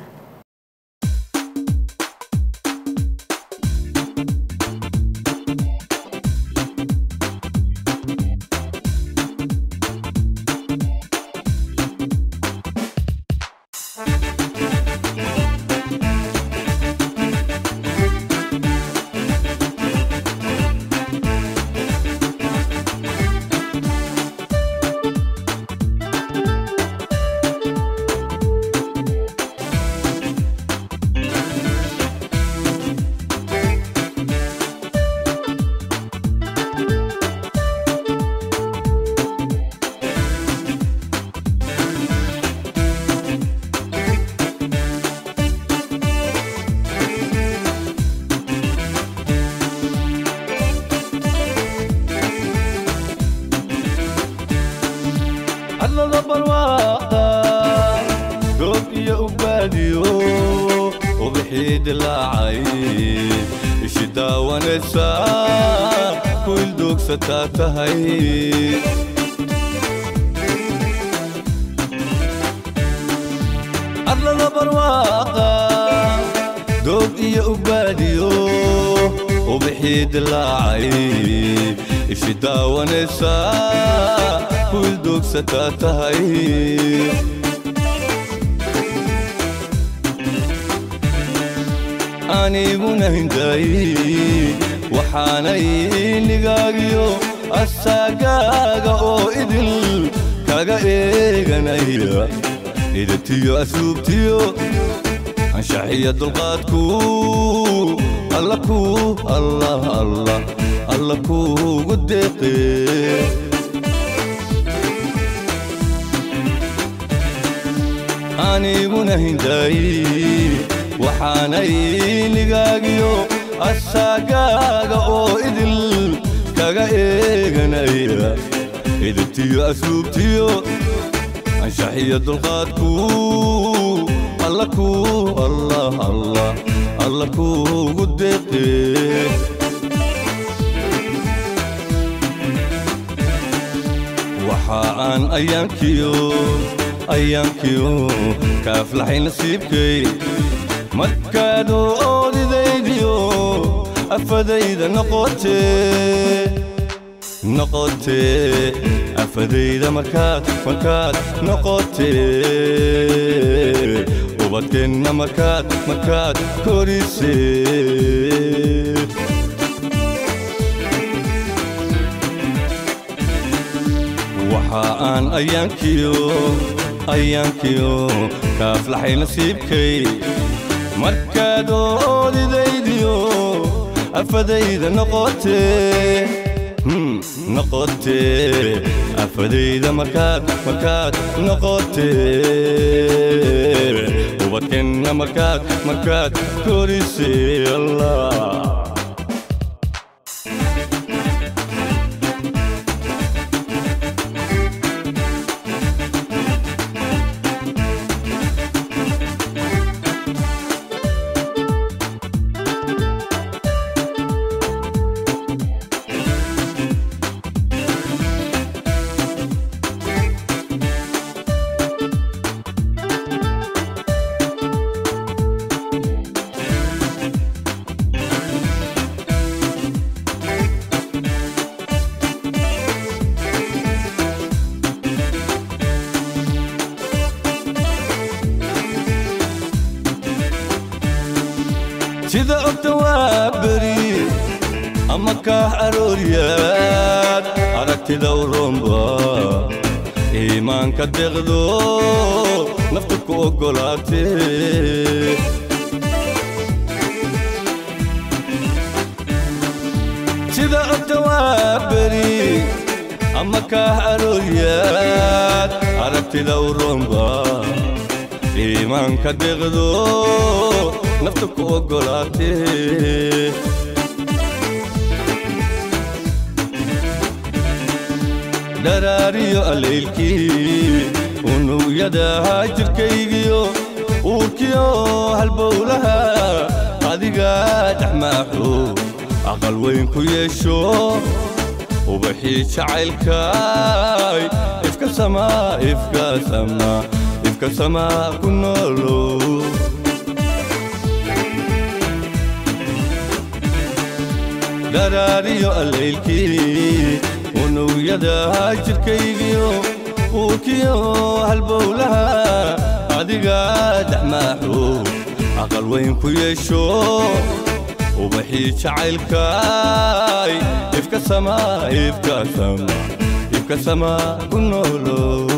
Speaker 4: hadlada barwaaqa goob iyo ubaadiyo ubixii dilaacay ishi daawanaysa ku ildoogsataa tahay hadlada barwaaqa goob iyo ubaadiyo ubixii dilaacay ishi daawanaysa ku ildoogsataa tahay aniguna hinday waxaanay nigaagiyo asaagaaga oo idil kaga eeganaya idatiyo asluubtiyo anshaxiya dulqaadku alla ku allah allah alla kuugu deeqee aniguna hinday waxaanay nigaagiyo asaagaaga oo idil kaga eeganaya idibtiyo asluubtiyo anshaxiya dulqaadku alla ku allah allah alla kuugu deeqee waxa aan ayaankiyo ayaankiyo kaaflaxay nasiibkay markaad oodidaydiyo afadayda noqotee noqotee afadayda markaad markaad noqotee ubadkeenna markaad markaad korisee waxa aan ayaankiyo ayaankiyo kaaflaxay nasiibkay markaad oodidaydiyo afadayda noqotee hmm, noqotee afadayda markaad markaad noqotee ubadkeenna markaad markaad korisay allah sida ogta waa beri ama kaax arooryaad aragtida u roomba iimaanka deqdo naftu ku oggolaatee sida ogta waa beri ama kaax arooryaad aragtida u roomba iimaanka deqdo nafta ku oggolaatee dharaariyo allaylkii unugyadaha jirkaygiyo uurkiyo halbowlaha adigaa dhexmaaxo aqal weyn ku yeesho ubaxii jacaylkaay ifka samaa ifka samaa ifka samaa ku noolow dharaariyo allaylkii unugyadaha jirkaygiyo uurkiyo halbowlaha adigaa dhexmaaxo aqal weyn ku yeesho ubaxii jacaylkaay ifka samaa ifka samaa ifka samaa ku noolow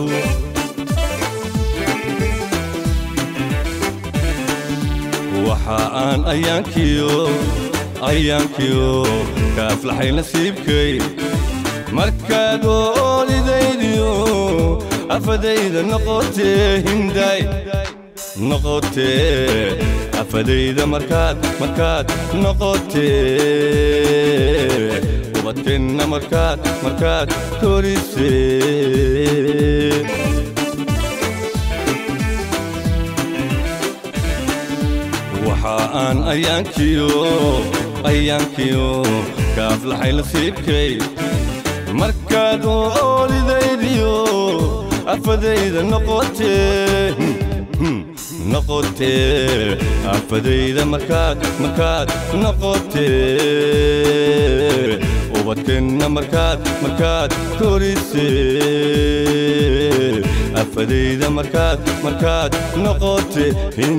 Speaker 4: waxa aan ayaankiyo ayaankiyo kaaflaxay nasiibkay markaad oolidaydiyo afadayda noqotee hinday noqotee afadayda markaad markaad noqotee ubadkeenna markaad markaad korisee waxa aan ayaankiyo ayaankiyo kaaflaxay nasiibkay markaad oolidaydiyo afadayda noqotee noqotee afadayda markaad markaad noqotee ubadkeenna markaad markaad korisee afadayda markaad markaad noqotee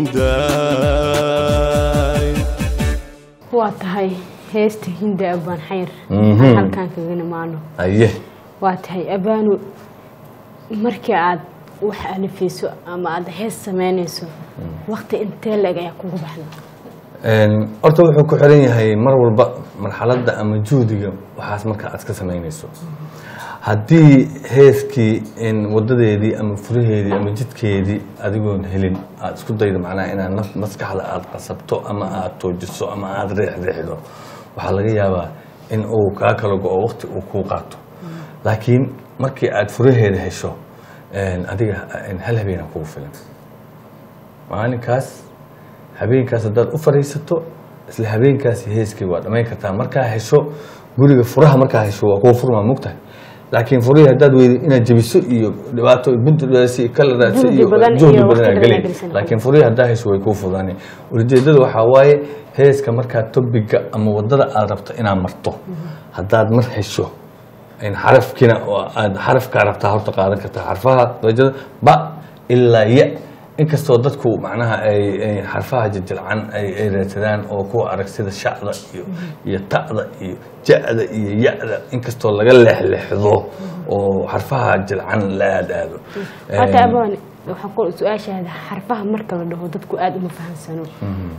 Speaker 4: hindaay
Speaker 1: waa tahay heesta hinda abaan xayr
Speaker 2: Mhm.
Speaker 1: aan halkaan kaga nimaano
Speaker 2: aye
Speaker 1: waa tahay abaanu markii aad wax alifayso ama aad hees samaynayso waqti intee leg ayaa kugu baxda
Speaker 2: Een, horta wuxuu ku xiran yahay mar walba marxaladda ama juhdiga waxaas marka aad ka samaynayso haddii heeskii in wadadeedii ama furaheedii ama jidkeedii adigoon helin aad isku daydo macnaha inaad naf maskaxda aad qasabto ama aad toojiso ama aad riixriixdo waxaa laga yaabaa in uu kaa kala go-o waqti uu kuu qaato laakiin markii aad furaheeda hesho een, adiga een, hal habeenaa kugu filan maalinkaas habeenkaas haddaad u fadhiisato isla habeenkaasi heeskii waa dhammayn kartaa markaa hesho guriga furaha markaa hesho waa kuwa furmaa mogtahay laakiin furihii haddaad weydo inaad jebiso iyo dhibaato bunti kala raadsa
Speaker 1: Juhdi
Speaker 2: iyo
Speaker 1: badan
Speaker 2: juhdi
Speaker 1: iyo
Speaker 2: badan
Speaker 1: waqti
Speaker 2: aa
Speaker 1: badan
Speaker 2: gelay
Speaker 1: aa gelisan.
Speaker 2: laakiin furihii haddaa hesho way kuu fudaanay ujeedada waxaa waaye heeska markaa tobiga ama wadada aad rabto inaad marto haddaad mar hesho in xarafkiina oo aad xarafkaa rabtaa horta qaadan kartaa xarfaha darajada ba ilaa ya inkastoo dadku macnaha ay ay xarfaha jajilcan ay ay raadsadaan oo kuwa arag sida shacda iyo iyo ta'da iyo ja'da iyo ya'da inkastoo laga leexleexdo oo xarfaha jilcan la aadaado
Speaker 1: hata abaan waxaan ku su-aashaada xarfaha marka la dhaho dadku aada uma fahansano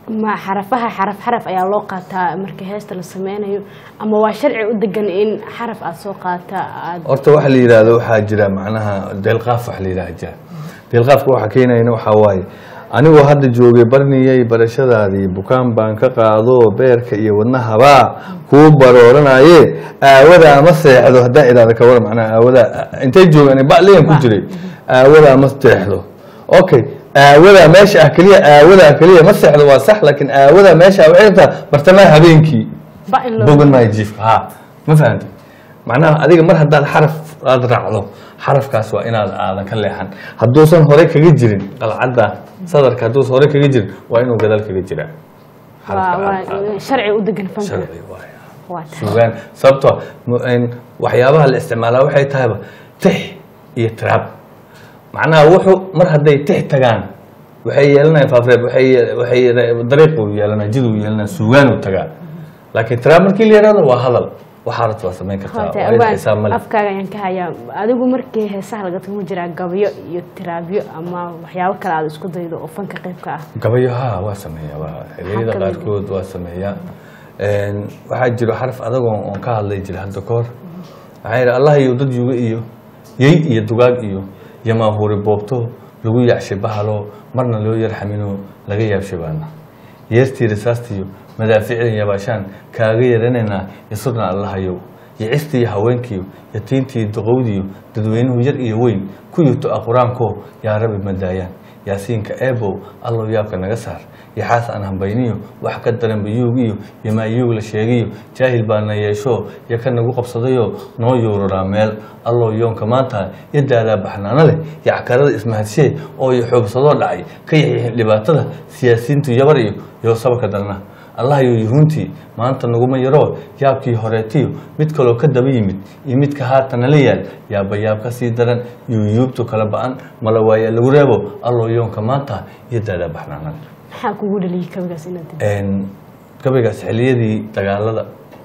Speaker 1: ma xarafaha xaraf xaraf ayaa loo qaataa marka heesta la sameynayo ama waa sharci u degan in xaraf aad soo qaata aad
Speaker 2: horta waxa la yidhaahdo waxaa jira macnaha deelqaaf wax la yidhaha jira deelqaafka waxa keenayna waxaa waaye anigoo hadda joogay barniyey barashadaadii bukaan baan ka qaado beerka iyo wadnahabaa kuu barooranaaye aawadaa ma seexdo haddaan idhahda ka waran macnaha aawadaa intay joogaan baliyan ku jiray aawadaa ma seexdo okay aawadaa meesha ah keliya aawadaa keliya ma seexdo waa sax laakiin aawadaa meesha ah waxay rabtaa bartamaha habeenkii
Speaker 1: ba in loo
Speaker 2: bogan maayo jiifka ha ma fahamti macnaha adiga mar haddaad xaraf aad raacdo xarafkaas waa inaad aadan ka leexan hadduusan hore kaga jirin qalcadda sadarka hadduusan hore kaga jirin waa inuu gadaal kaga jiraa
Speaker 1: waa
Speaker 2: Xarafka
Speaker 1: waa
Speaker 2: aad qaado.
Speaker 1: sharci u degan fanka
Speaker 2: sharci waaye
Speaker 1: waa tahay
Speaker 2: sugaan sababtoo mu- een, waxyaabaha la isticmaalaa waxay tahayba tix iyo tiraab macnaha wuxuu mar hadday tix tagaan waxay yeelanayaan faafreeb waxay ye- waxay ye- dariiquu yeelanaya jiduu yeelanaya sugaanuu tagaa laakiin tiraab markii la yidhahdo waa hadal waxaa rabta waa samayn kartaa
Speaker 1: Waa tahay,
Speaker 2: waa
Speaker 1: awaan,
Speaker 2: xisaab male
Speaker 1: afkaaga ayaan ka hayaa adigu markii heesaha laga tago ma jiraa gabayo iyo tiraabyo ama waxyaabo kale aad isku daydo oo fanka qaybka ah
Speaker 2: gabayo ha waa sameeyaa waa xilliyada
Speaker 1: kamid ah?
Speaker 2: qaarkood waa sameeyaa Een, waxaa jiro xaraf adagoo oon ka hadlay jira hadda ka hor waxaa yidhi allah iyo dad yuga iyo yey iyo dugaag iyo yamaahuuri boobto lagu yacshay bahalo marna loo yarxamino laga yaabshay baana yeestii risaastiyo madaaficda yabaashaan kaaga yaranaynaa yasurna allahayow yicistii haweenkiyo yatiintii duqowdiyo dadweynuhu yar iyo weyn ku yuto a qur-aanko yaa rabi madaayaan yaasiinka eebow allow yaabka naga saar yaxaas aan hambayniyo wax ka daran bayuug iyo yamaayuug la sheegayo jaahil baa na yeesho yo ka nagu qabsadayo noo yuuraraa meel allow yoonka maanta yadaadaa baxnaano leh yackarada ismahadshe oo iyo xoogsadoo dhacay ka yaxyaxin dhibaatada siyaasiyiintu yabar iyo yoo sabarka darna allah iyo yuhuuntii maanta naguma yaroo yaabkii horeetiyo mid kaloo ka daba yimid iyo midka haatan nala yaal yaaba yaab ka sii daran yuyuubtu kala ba-an mala waaya lagu reebo allow yoonka maanta iyo daadaa baxnaanada
Speaker 1: maxaa kugu dhaliyay kabigaas inaad tiri
Speaker 2: Een, gabaygaas xilliyadii dagaalada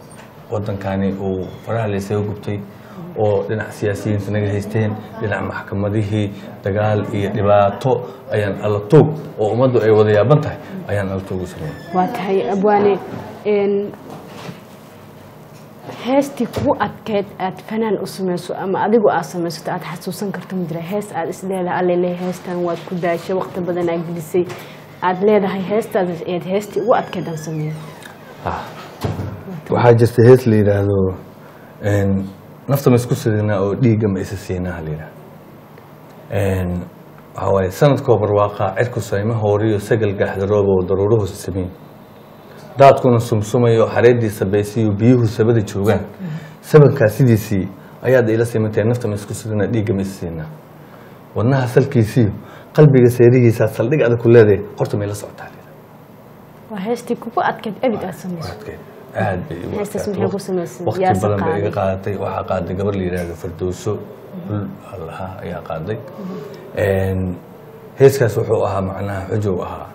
Speaker 2: wadankani uu faraha la isaga gubtay oo dhinac siyaasiyiinta naga haysteen dhinac maxkamadihii dagaal iyo dhibaato ayaan alla toog oo ummaddu ay wada yaaban tahay ayaan alla toog u sameeyay
Speaker 1: waa tahay abwaane een, heestii kugu adkeyd aad fanaan u samayso ama adigu aad samaysato aad xasuusan karto ma jira hees aad is leedahay alle le heestan waad ku daashay waqti badan aad gelisay aad leedahay heestaad eed heestii ugu adkeyd aan sameeyo
Speaker 2: waxaa jirta hees la yidhaahdo een, nafta ma isku sidinaa oo dhiigga ma isa siinaa la yidhaahdo Een, waxaa waaye sanadkoo barwaaqaa cirku sayma hooriyo sagal gaaxdarooba oo daruuruhu samayn daadkuna sumsumayo xareediisa baysiyo biyuhu sabada joogaan sabankaa sidiisii ayaad ila simantahay nafta ma isku sidinaa dhiigga ma isa siinaa wadnaha salkiisiyo qalbiga seerihiisaa saldhig adag ku leedahay horta may la socotaa la yidhaahdo.
Speaker 1: waa heestii kugu adkeyd abid aad samayso
Speaker 2: Waqtigeed aad bay igu
Speaker 1: Heestaas
Speaker 2: adkaatay.
Speaker 1: maxay ku samaysay?
Speaker 2: waqti
Speaker 1: Yaa se
Speaker 2: badan bay iga
Speaker 1: qaaday?
Speaker 2: qaadatay waxaa qaaday gabar la yidhaahdo fardowso bul allaha ayaa qaaday Een, heeskaas wuxuu ahaa macnaha xujow ahaa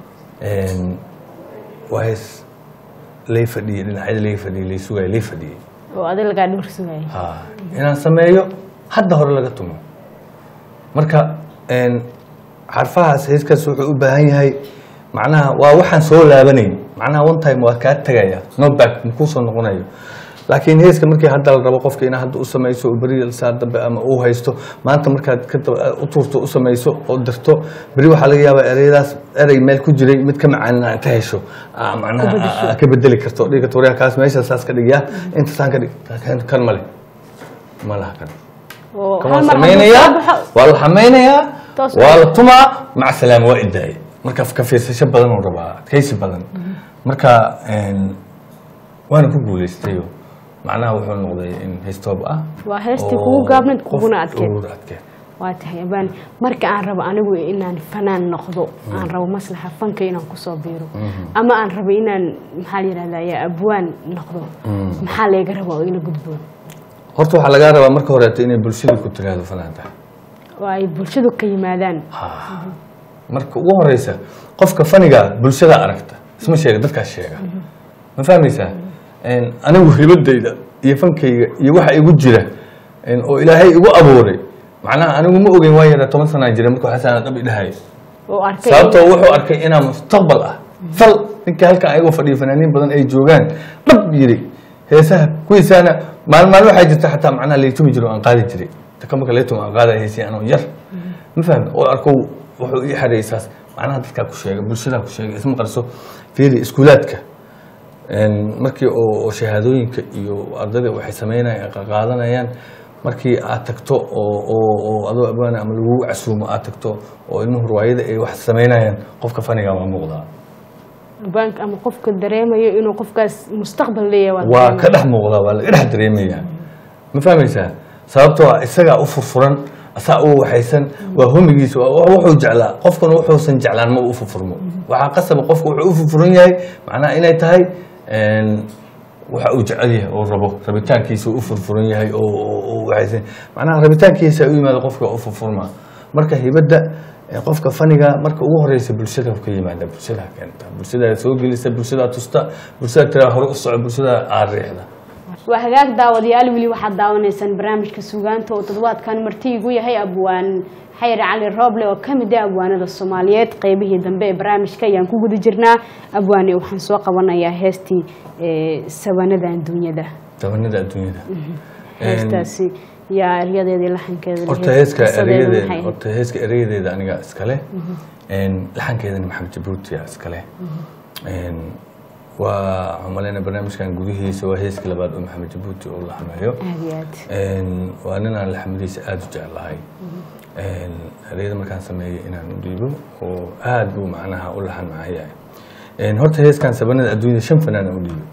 Speaker 2: Een, waa hees lay fadhiyey dhinacyada lay fadhiyey lay sugayay lay fadhiyey
Speaker 1: oo adig lagaa dhowr sugayay
Speaker 2: ha inaan sameeyo hadda hore laga tumo marka een, xarfahaas heeskaas wuxuu u baahan yahay macnaha waa waxaan soo laabanayn macnaha one time waa kaa tegaya no back makuu soo noqonayo laakiin heeska markii hadda la rabo qofka inaad hadda u samayso oo beri saa dambe ama uu haysto maanta markaad ka daba- u tuurto u samayso oo dirto beri waxaa laga yaabaa ereyadaas erey meel ku jiray mid ka macaan inta hesho aa macnaha aa- aa ka bedeli karto dhiga tuuryaa kaas meesha saas ka dhigyaa inta saan ka dhig kan- kan male ma laha kan
Speaker 1: oo
Speaker 2: kan
Speaker 1: hal
Speaker 2: waa
Speaker 1: mar hadduu
Speaker 2: samaynayaa
Speaker 1: soo baxo
Speaker 2: waa la xamaynayaa
Speaker 1: Toos
Speaker 2: waa
Speaker 1: waa-
Speaker 2: la tumaa maca salaama waa idaayay marka ka fiirsasho badan uu rabaa adkaysi badan marka een, waana ku guuleystayo macnaha wuxuu noqday in heystoob ah
Speaker 1: Waa heestii
Speaker 2: oo
Speaker 1: kugu gaabnayd,
Speaker 2: qof
Speaker 1: kuguna adkeyd.
Speaker 2: ugu adkeyd
Speaker 1: waa tahay abaan marka aan rabo anigu inaan fanaan noqdo aan rabo maslaxa fanka inaan kusoo biiro ama aan rabo inaan maxaa la yidhahdaa ya abwaan noqdo maxaa layga rabaa oo ila gudboon
Speaker 2: horta waxaa lagaa rabaa marka horeeto inay bulshada ku tiraahdo fanaanta
Speaker 1: oo ay bulshadu ka yimaadaan
Speaker 2: marka ugu horeysa qofka faniga bulshada aragta isma sheega dadkaas sheega ma fahmaysaa Een, anigu hibadayda iyo fankayga iyo waxa igu jira een, oo ilaahay igu abuuray macnaha anigu ma ogeyn waa yara toban sanaa jira marka waxaasaan dhab idhahay
Speaker 1: oo arkay
Speaker 2: sababtoo wuxuu arkay inaan mustaqbal ah fal ninka halkan ayagoo fadhiyo fanaaniin badan ay joogaan dhab yiri heesaha kuwiisaana maalin maalin waxaa jirta xataa macnaha laytumi jiro aan qaadi jiray taka marka laytumi aan qaadaya heesii anoo yar ma fahmi oo arko wuxuu ii xareeyay saas macnaha dadkaa ku sheega bulshadaa ku sheega isma qarso fiiri iskuulaadka Een, markii oo oo shahaadooyinka iyo ardayda waxay sameynayaan qaadanayaan markii aad tagto oo oo oo adoo abaan ama lagugu casuumo aad tagto oo ilmuhu ruwaayada ay wax sameynayaan qofka faniga waa muuqdaa
Speaker 1: bank ama qofka dareemayo inuu qofkaas mustaqbal leeyahay
Speaker 2: waa ka dhex muuqdaa waa laga dhex dareemayaa ma fahmaysaa sababtoo ah isagaa u furfuran asaa u waxaysan waa homigiisa waa wax wuxuu jeclaa qofkuna wuxuusan jeclaan ma u furfurmo waxaa qasaba qofku wuxuu u furfuran yahay macnaha inay tahay een, waxa uu jecel yahay oo rabo rabitaankiisa uu u furfuran yahay oo oo- oo waxaysan macnaha rabitaankiisa u yimaado qofka u furfurma marka hibadda ee qofka faniga marka ugu horeysa bulshada ka yimaada bulshada keenta bulshada soo gelisa bulshada tusta bulshada tiraa hore u soco bulshada aad riixda
Speaker 1: waa hagaag daawadayaal weli waxaad daawanaysaan barnaamijka suugaanta oo toddobaadkan marti igu yahay abwaan xayr cali rooble oo ka mid ah abwaanada soomaaliyeed qeybihii dambe ee barnaamijka ayaan ku guda jirnaa abwaane waxaan soo qabanayaa heestii ee, sabanada adduunyada
Speaker 2: tabanada adduunyada
Speaker 1: heestaasi yaa eryadeedii laxankeeda
Speaker 2: horta
Speaker 1: lahayd.
Speaker 2: heeska
Speaker 1: qisadeedu maxay
Speaker 2: erayadeeda
Speaker 1: ahayd?
Speaker 2: horta heeska erayadeeda aniga iskale Een, laxankeedana maxamed jabuuti aa iskale Een, waa waxaan maleyna barnaamijkan gudihiisa waa heeska labaad oo maxamed jabuuti uu laxameeyo
Speaker 1: aad iyo aad
Speaker 2: Een, waa ninaan laxmadiisa aada u jeclahay Een, ereyada markaan sameeyey inaan u dhiibo oo aad buu macnaha u laxan macayahay Een, horta heeskan sabanada adduunyada shan fanaan aan u dhiibay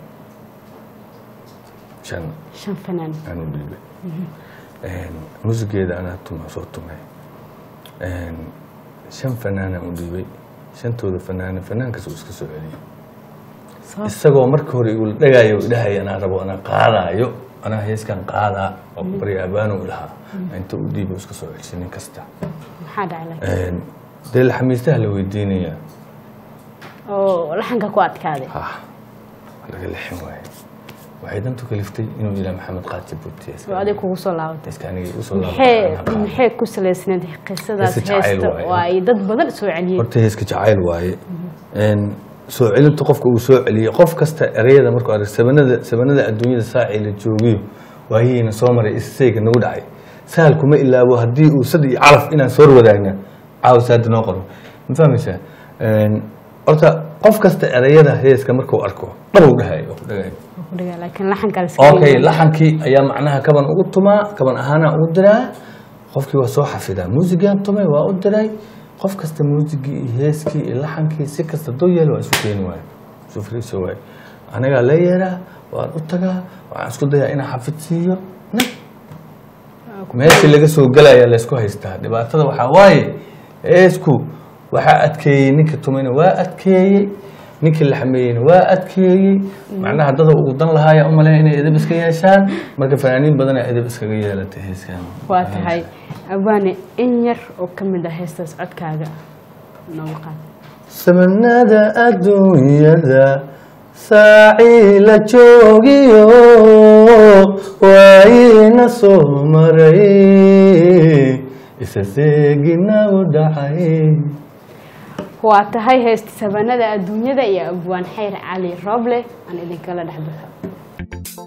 Speaker 2: shan
Speaker 1: shan fanaan
Speaker 2: aan u dhiibay Een, muusigeeda anaa tuma soo tumay Een, shan fanaanaan u dhiibay shantooda fanaana fanaankaas uu iska soo celiyay
Speaker 1: Sabab-
Speaker 2: isagoo marka hore igu dhagaayo idhahaya anaa rabo anaa qaadaayo anaa heeskan qaadaa oo barya abaano lahaa inta u dhiibo iska soo celisay nin kasta
Speaker 1: maxaa dhacay
Speaker 2: Een, dee laxamiistaha la weydiinayaa
Speaker 1: oo laxanka ku adkaaday
Speaker 2: ha laga lixin waaye waxay dantu kaliftay inuu ilaa maxamed qaati buutiya
Speaker 1: oo adig kugu soo laabatay
Speaker 2: iska aniga igu soo
Speaker 1: maxay
Speaker 2: laabtay
Speaker 1: maxay ku salaysnayd qisadaas
Speaker 2: Heese jacayl
Speaker 1: heesta
Speaker 2: waaye.
Speaker 1: oo ay dad badan soo celiyeen
Speaker 2: horta heeska jacayl waaye Een, soo celinta qofka uu soo celiyey qof kasta ereyada markuu arag sabanada sabanada adduunyada saacii la joogiyo waayihiina soo maray isayga nagu dhacay sahal kuma ilaabo haddii uu sad iyo calaf inaan soo wadaagna caawa saada noo qoro ma fahmaysaa Een, horta qof kasta ereyada heeska markuu arko dhabow dhahay oo ku dhagayo
Speaker 1: Ku dhigaa, laakiin laxanka la iska
Speaker 2: okay
Speaker 1: leeyahay.
Speaker 2: laxankii ayaa macnaha kaban ugu tumaa kaban ahaana ugu diraa qofkii waa soo xafidaa muusigaan tumay waa u diray qof kasta muusigii iyo heeskii iyo laxankii si kasta doo yeelo waa isu keeni waayo isu fariiso waayo anagaa la yeeraa waan u tagaa waxaan isku dayaa inaan xafid siiyo nag meeshii laga soo gelaya laysku haystaa dhibaatada waxaa waaye heesku waxaa adkeeyey ninka tumayna waa adkeeyey ninkii la xameeyeyna waa adkeeyey macnaha dada ugu dan lahaaya u maleeya inay edeb iska yeeshaan marka fanaaniin badanaa edeb iskaga yeelatay heeskan
Speaker 1: waa tahay abaane in yar oo ka mid ah heestaas codkaaga nooga qaad
Speaker 2: samanada adduunyada saacii la joogiyo waayina soo maray isa seegina u dhacay
Speaker 1: waa tahay heesta sabanada adduunyada iyo abwaan xayr cali rooble aan idinkala dhex baxo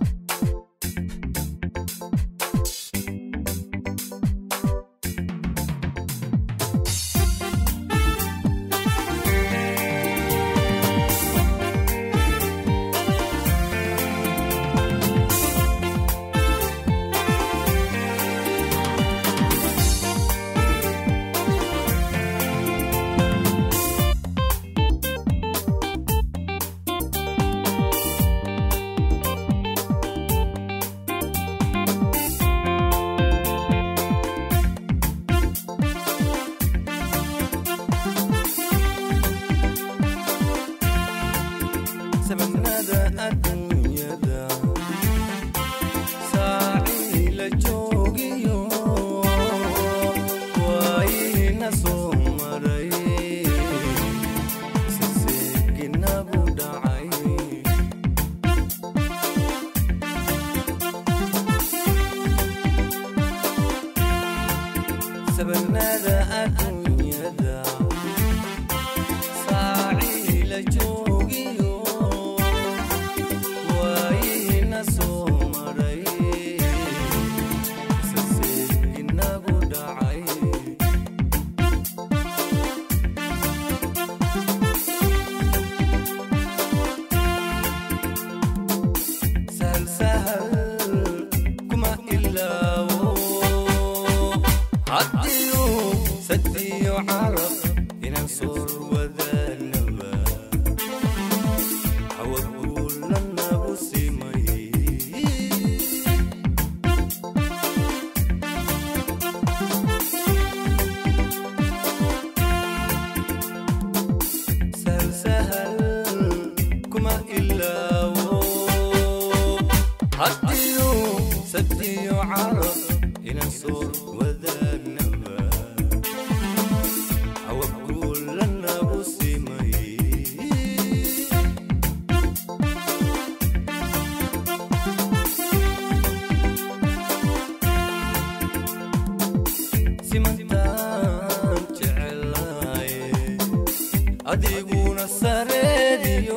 Speaker 4: soor wadaagnaba cawaguulanagu simay sahal sahal kuma ilaawo haddiyo sabtiyo caro inaan soor wadaagnaba cawaguulanagu simay simantaan jecelaye adiguna sareediyo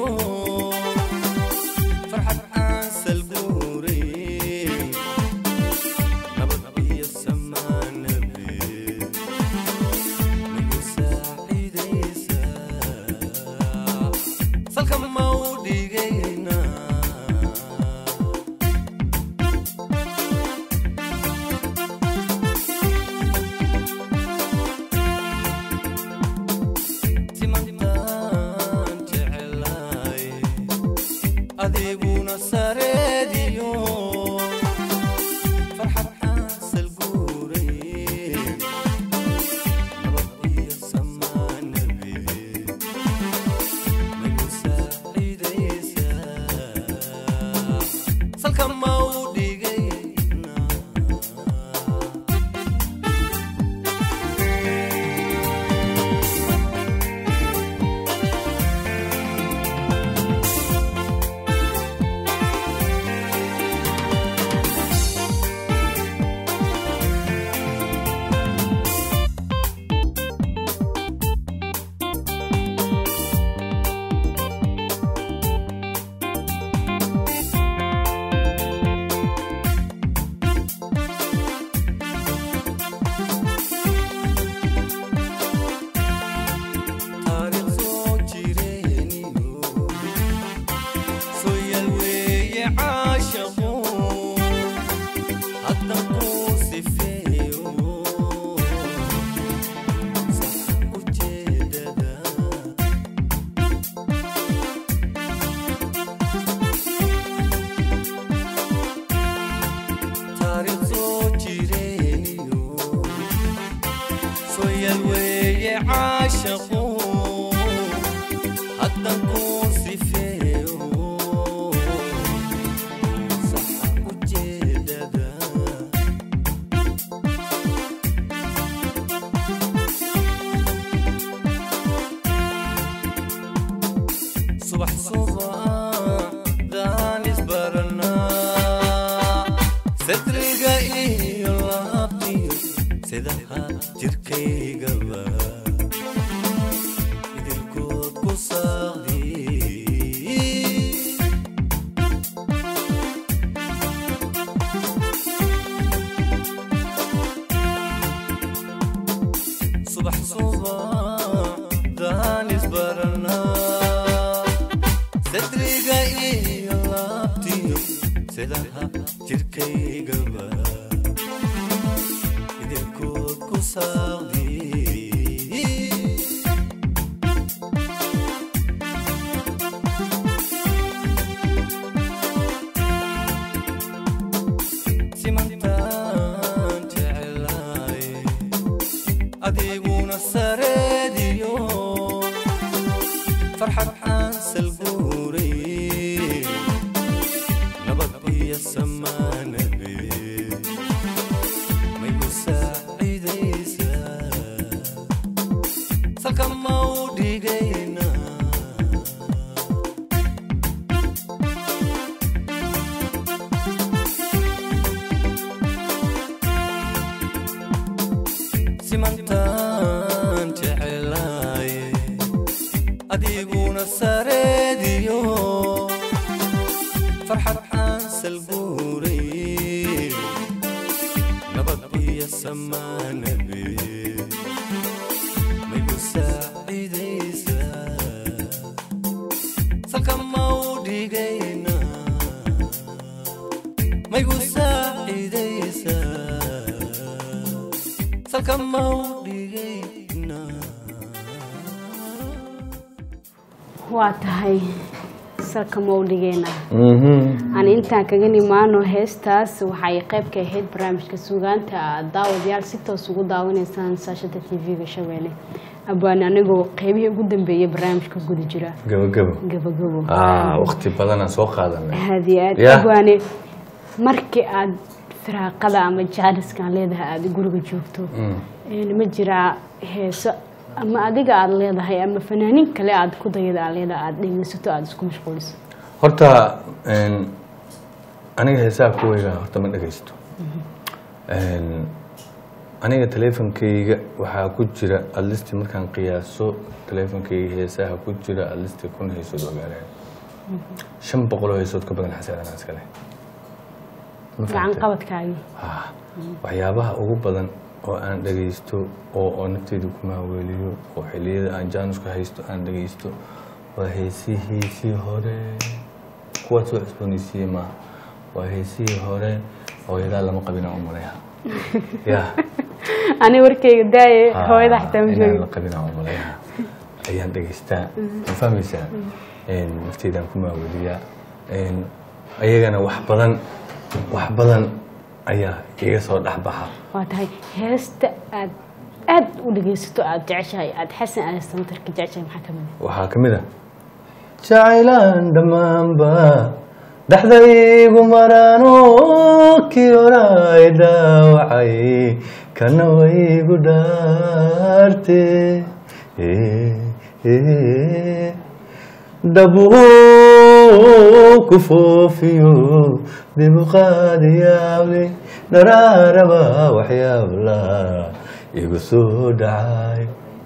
Speaker 4: farxad aan salguurin nabad iyo samaanabe nagu saacidaysa salka ma u dhigayna simantaan jecelaye adiguna sareediyo farxad aan salguurayn nabad iyo samaanabe nagu saacidaysa salka ma u dhigayna taariikh soo jireeniyo soo yal weeye caashaqu haddan kuu sifeeyo sax ujeedada taariikh soo jireeniyo soyal weeye caashaqu haddan kuu sifeeyo saxa ujeedada subax subaxdaan isbaranaa sadriga iyo laabtiyo sidaha jirkaygaba idilkood ku saaqdi subax subaxdaan isbaranaa sadriga iyo laabtiyo sidaha jirkaygaba idilkood ku saaqdi simantaan jecelaye adiguna sareediyo farxad aan salguuray nabad iyo samaanabe maygu saacidaysaa salka ma u dhigayna simantaan jecelaye adiguna sareediyo farxad aan salguuray nabad iyo samaanabe maygu saacidaysaa salka ma u dhigayna maygu saacidaysaa salka ma u dhigayna
Speaker 1: waa tahay salka mawdhigeena
Speaker 2: Mhm.
Speaker 1: aan intaan kaga nimaano heestaas waxay qayb ka ahayd barnaamijka suugaanta aad daawadayaal si toos ugu daawanaysaan saashada tv-ga shabeelle abaan anigoo qeybihii ugu dambeeyay barnaamijka guda jira
Speaker 2: gabagabo
Speaker 1: gabagabo
Speaker 2: ah waqti badanaan soo qaadanay
Speaker 1: aad iyo aad
Speaker 2: Yeah.
Speaker 1: abwaane markii aad firaaqada ama jaaniskan leedahay aada guriga joogto een, ma jiraa heeso ama adiga aada leedahay ama fanaaniin kale aada ku dayada aad leedahay aada dhegeysato aada isku mashquuliso
Speaker 2: horta een, aniga heesaha kuweyga horta ma dhegaysto Een, aniga teleefonkeyga waxaa ku jira adlisti markaan qiyaaso teleefonkeyga heesaha ku jira adlisti kun heesood oo gaareen shan boqol oo heesood ka badan xasaadana iskale Ma
Speaker 1: gacan
Speaker 2: fahamtay?
Speaker 1: qabadkaagii
Speaker 2: Ah, waxyaabaha ugu badan oo aan dhagaysto oo oo nafteyda ku maaweeliyo oo xilliyada aan jaanuska haysto aan dhagaysto waa heesihiisii hore kuwaad soo cusboonaysiiye maaha waa heesihii hore hooyadaa lama qabina u maleeha ya
Speaker 1: ani warkeyga daaye hooyada xitaa ma
Speaker 2: inaan
Speaker 1: joogi
Speaker 2: la qabina u maleeha ayaan dhagaystaa ma fahmaysaa Een, nafteydaan ku maaweeliyaa Een, ayagana wax badan wax badan ayaa iga soo dhexbaxa
Speaker 1: waa tahay heesta aad aada u dhegeysato aada jeceshahay aada xasan aada samatarka jeceshahay maxaa ka mid
Speaker 2: waxaa ka mid a jacaylaan dhammaanba dhexdaygu maraano kii horay dhaawacay kana waygu dhaarte dhabuu ku foofiyo dibu qaadiyaable dharaaraba waxyaabla igu soo dhacay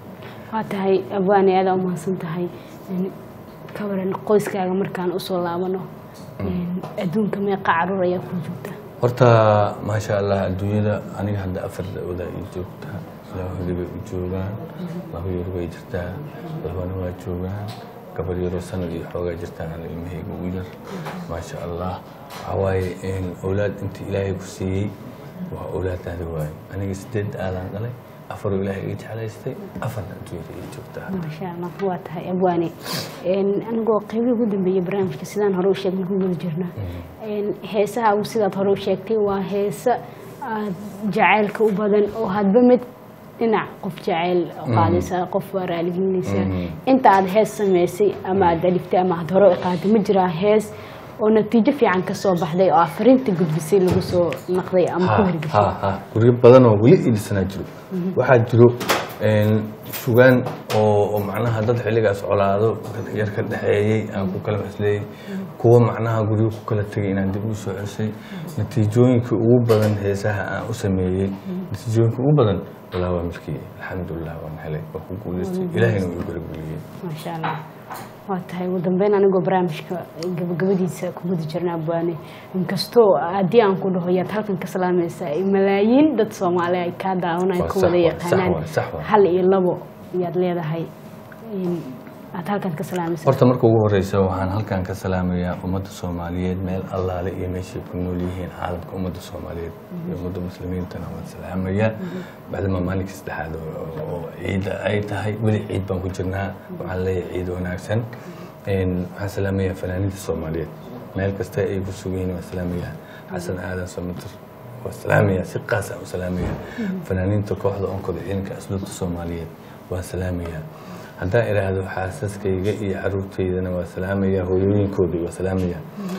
Speaker 1: waa tahay abwaane aada u mahadsan tahay Een, ka waran qoyskaaga markaan usoo laabano Een, adduunka meeqa caruur ayaa ku joogta
Speaker 2: horta maasha allah adduunyada aniga hadda afar da-oda ii joogtaa laba hori bay u joogaan laba yar way jirtaa labana waa joogaan gabar yaroo sanad iyo xoogaa jirtaan ana ilmahayga ugu yar maasha allah waxaa waaye in awlaad intii ilaahay ku siiyey waa awlaadaada waaye aniga sideed aadaan dhalay afaroo ilaahay ii jeclaystay afarna adduunyada ii joogtaa
Speaker 1: maasha allah waa tahay abwaane Een, anigoo qeybihii ugu dambeeyey barnaamijka sidaan hore u sheegnay ku guda jirna Een, heesaha ugu sidaad hore u sheegtay waa heesa aad jacaylka u badan oo hadba mid dhinac qof jacayl qaadaysa qof waa raaligelinaysa inta aad hees samaysay ama aad alifta ama aad hore u qaaday ma jiraa hees oo natiijo fiican ka soo baxday oo afarinta gudbisay lagu soo naqday ama ku hirgashay
Speaker 2: ha ha guryo badan oo weli iidhisanaa jiro waxaa jiro een, sugaan oo oo macnaha dad xilligaas colaado yar ka dhexeeyey aan ku kala masleeyey kuwa macnaha guryo ku kala tegay inaan dib u soo ceshay natiijooyinkii ugu badan heesaha aan u sameeyey natiijooyinkii ugu badan walaa waa milkii alxamdulilah waan helay waa ku guuleystay ilaahayna wuu garabgeliyey
Speaker 1: maasha allah waa tahay ugu dambeyn anigoo barnaamijka gabagabadiisa ku guda jirna abwaane inkastoo haddii aan ku dhaho yaad halkan ka salaamaysaa malaayiin dad soomaali ay kaa daawanaya
Speaker 2: Waa
Speaker 1: ku
Speaker 2: sax
Speaker 1: wada
Speaker 2: waay,
Speaker 1: yaqaanaan
Speaker 2: sax waay, sax waay.
Speaker 1: hal iyo labo yaad leedahay in aad halkan ka salaamaysa
Speaker 2: horta marka ugu horeysa waxaan halkan ka salaamayaa ummadda soomaaliyeed meel allaale iyo meeshay ku nool yihiin caalamka ummadda soomaaliyeed iyo ummadda muslimiintana waan salaamayaa bacdama maalinka saddexaad oo- oo ciidda ay tahay weli ciid baan ku jirnaa waxaan leeyahay ciid wanaagsan Een, waxaan salaamayaa fanaaniinta soomaaliyeed meel kasta ay ku sugan yihiin waan salaamayaa xasan aadan samatir waa salaamayaa si qaas aan u salaamayaa fanaaniinta kooxda onkada ciidanka asluubta soomaaliyeed waan salaamayaa haddaan idhaahdo xaasaskayga iyo caruurteydana waa salaamayaa hooyooyinkoodii waa salaamayaa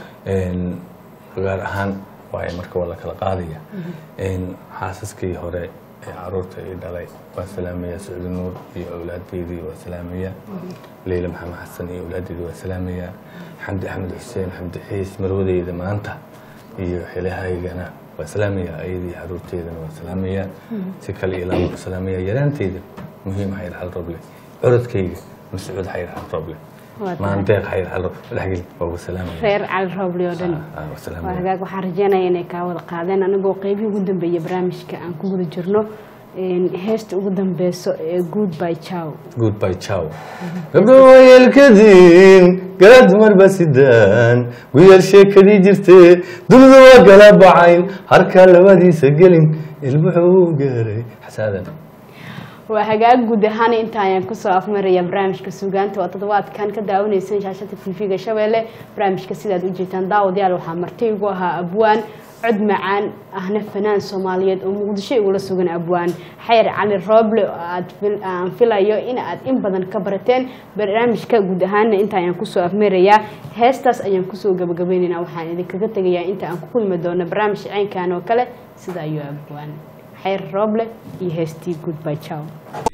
Speaker 2: Een, gaar ahaan waaye marka waa la kala qaadaya Een, xaasaskii hore ee caruurta ay dhalay waa salaamayaa socdi nuur iyo awlaadeydii waa salaamayaa leyla maxamed xasan iyo awlaadeydii waa salaamayaa xamdi axmed xuseen xamdi xiis marwadeyda maanta iyo xilahaygana waa salaamayaa ayadii caruurteydana waa salaamayaa si kale iyo laba waa salaamayaa yaraanteyda muhiim xayr xal roble curadkayga mascuud xayr xal roble
Speaker 1: Waa tahay.
Speaker 2: maandeeq xayr xal roble dhexgeli waa uga salaamaya
Speaker 1: reer cali roobli oo dhan
Speaker 2: Ah, waa
Speaker 1: waa
Speaker 2: salaamaya
Speaker 1: hagaag waxaan rajeynaya inay kaa wada qaadeen anigoo qeybihii ugu dambeeyey barnaamijka aan ku guda jirno Een, heesta ugu dambeyso ee good by chow
Speaker 2: goodbye ciao gabdho wayelkadiin gala dumarba sidaan guyar sheekadii jirtee dunidu waa gala bacayn harkaa labadiisa gelin ilmuxuu gaaray xasaadan
Speaker 1: waa hagaag guud ahaan inta ayaan kusoo afmaraya barnaamijka suugaanta oo toddobaadkan ka daawaneyseen shaashada tv-ga shabeelle barnaamijka sidaad ujeetaan daawadayaal waxaa marti igu ahaa abwaan cod macaan ahna fanaan soomaaliyeed oo muqdisho igula sugan abwaan xayr cali rooble oo aad fil- aan filayo in aad in badan ka barateen barnaamijka guud ahaanna inta ayaan kusoo afmarayaa heestaas ayaan kusoo gabagabaynaynaa waxaan idinkaga tegayaa inta aan ku kulmi doono barnaamij caynkan oo kale sida ayuu abwaan xayr rooble iyo heestii goodby ciao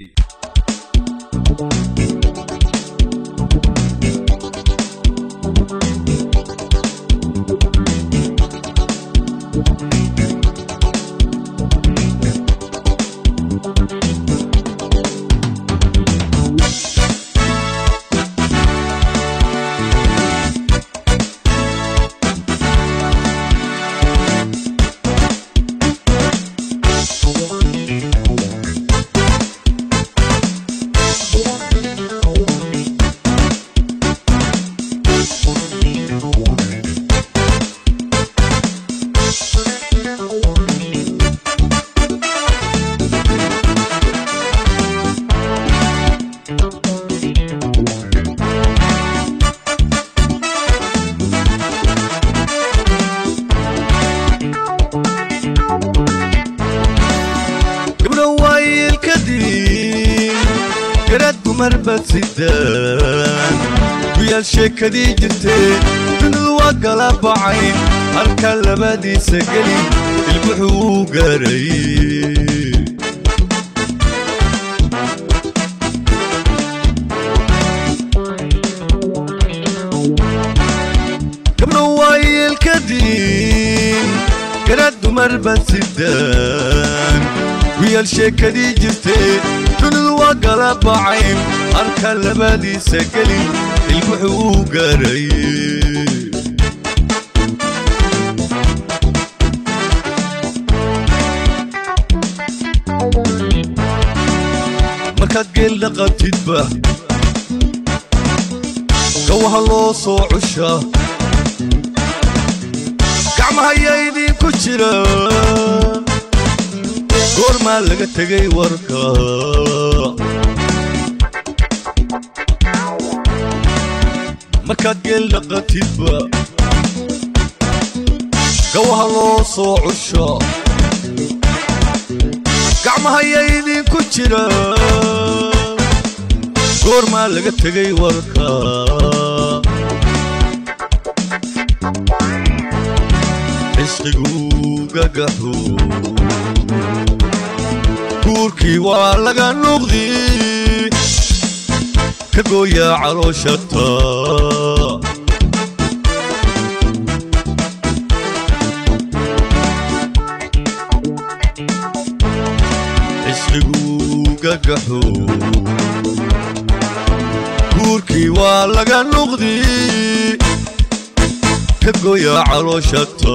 Speaker 4: gabdho waayelka diin garad dumar bad sidaan guyaal sheekadii jirtee dunidu waa kala bacayn halka labadiisa geli ilmuxuu u gaaray gabdho waayelka diin garad dumar bad sidaan wiyaal sheekadii jirtee dunidu waa kala bacayn halka labadiisa gelin ilmuxuu u gaaray markaad geel dhaqatidba gawaha loo soo cushaa gacmahayaa idinku jira goormaa laga tegay warka markaad geel dhaqatidba gawaha loo soo cusho gacmahayaa idinku jira goormaa laga tegay warka cisqigu gagaxo guurkii waa laga nuqdi ka gooyaa calooshata cisqigu gagaxo guurkii waa laga nuqdi ka gooyaa calooshata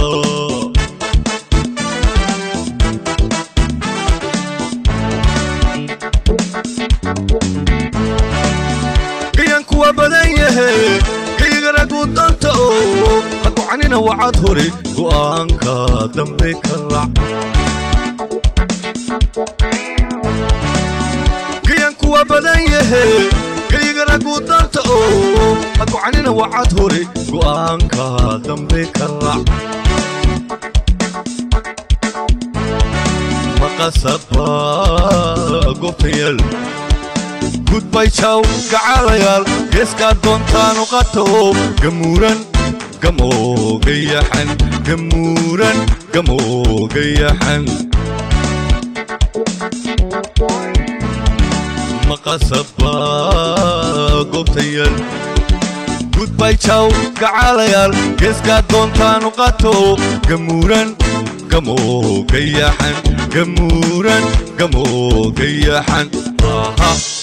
Speaker 4: gayanku waa badan yahe gaygaragu danta oo hakucanina wacad hore go'aanka dambe ka rac gayanku waa badan yahe gaygaragu danta oo hakucanina wacad hore go'aanka dambe ka rac maqasaba goobtayal gudbay jaw gacalayaal geeskaa doontaanu qato gamuuran gamoogayaxan gamuuran gamoogayaxan maqasaba goobtayal gudbay jaw gacalayaal geeskaa doontaanu qato gamuuran gamoogayaxan gamuuran gamoogayaxan aha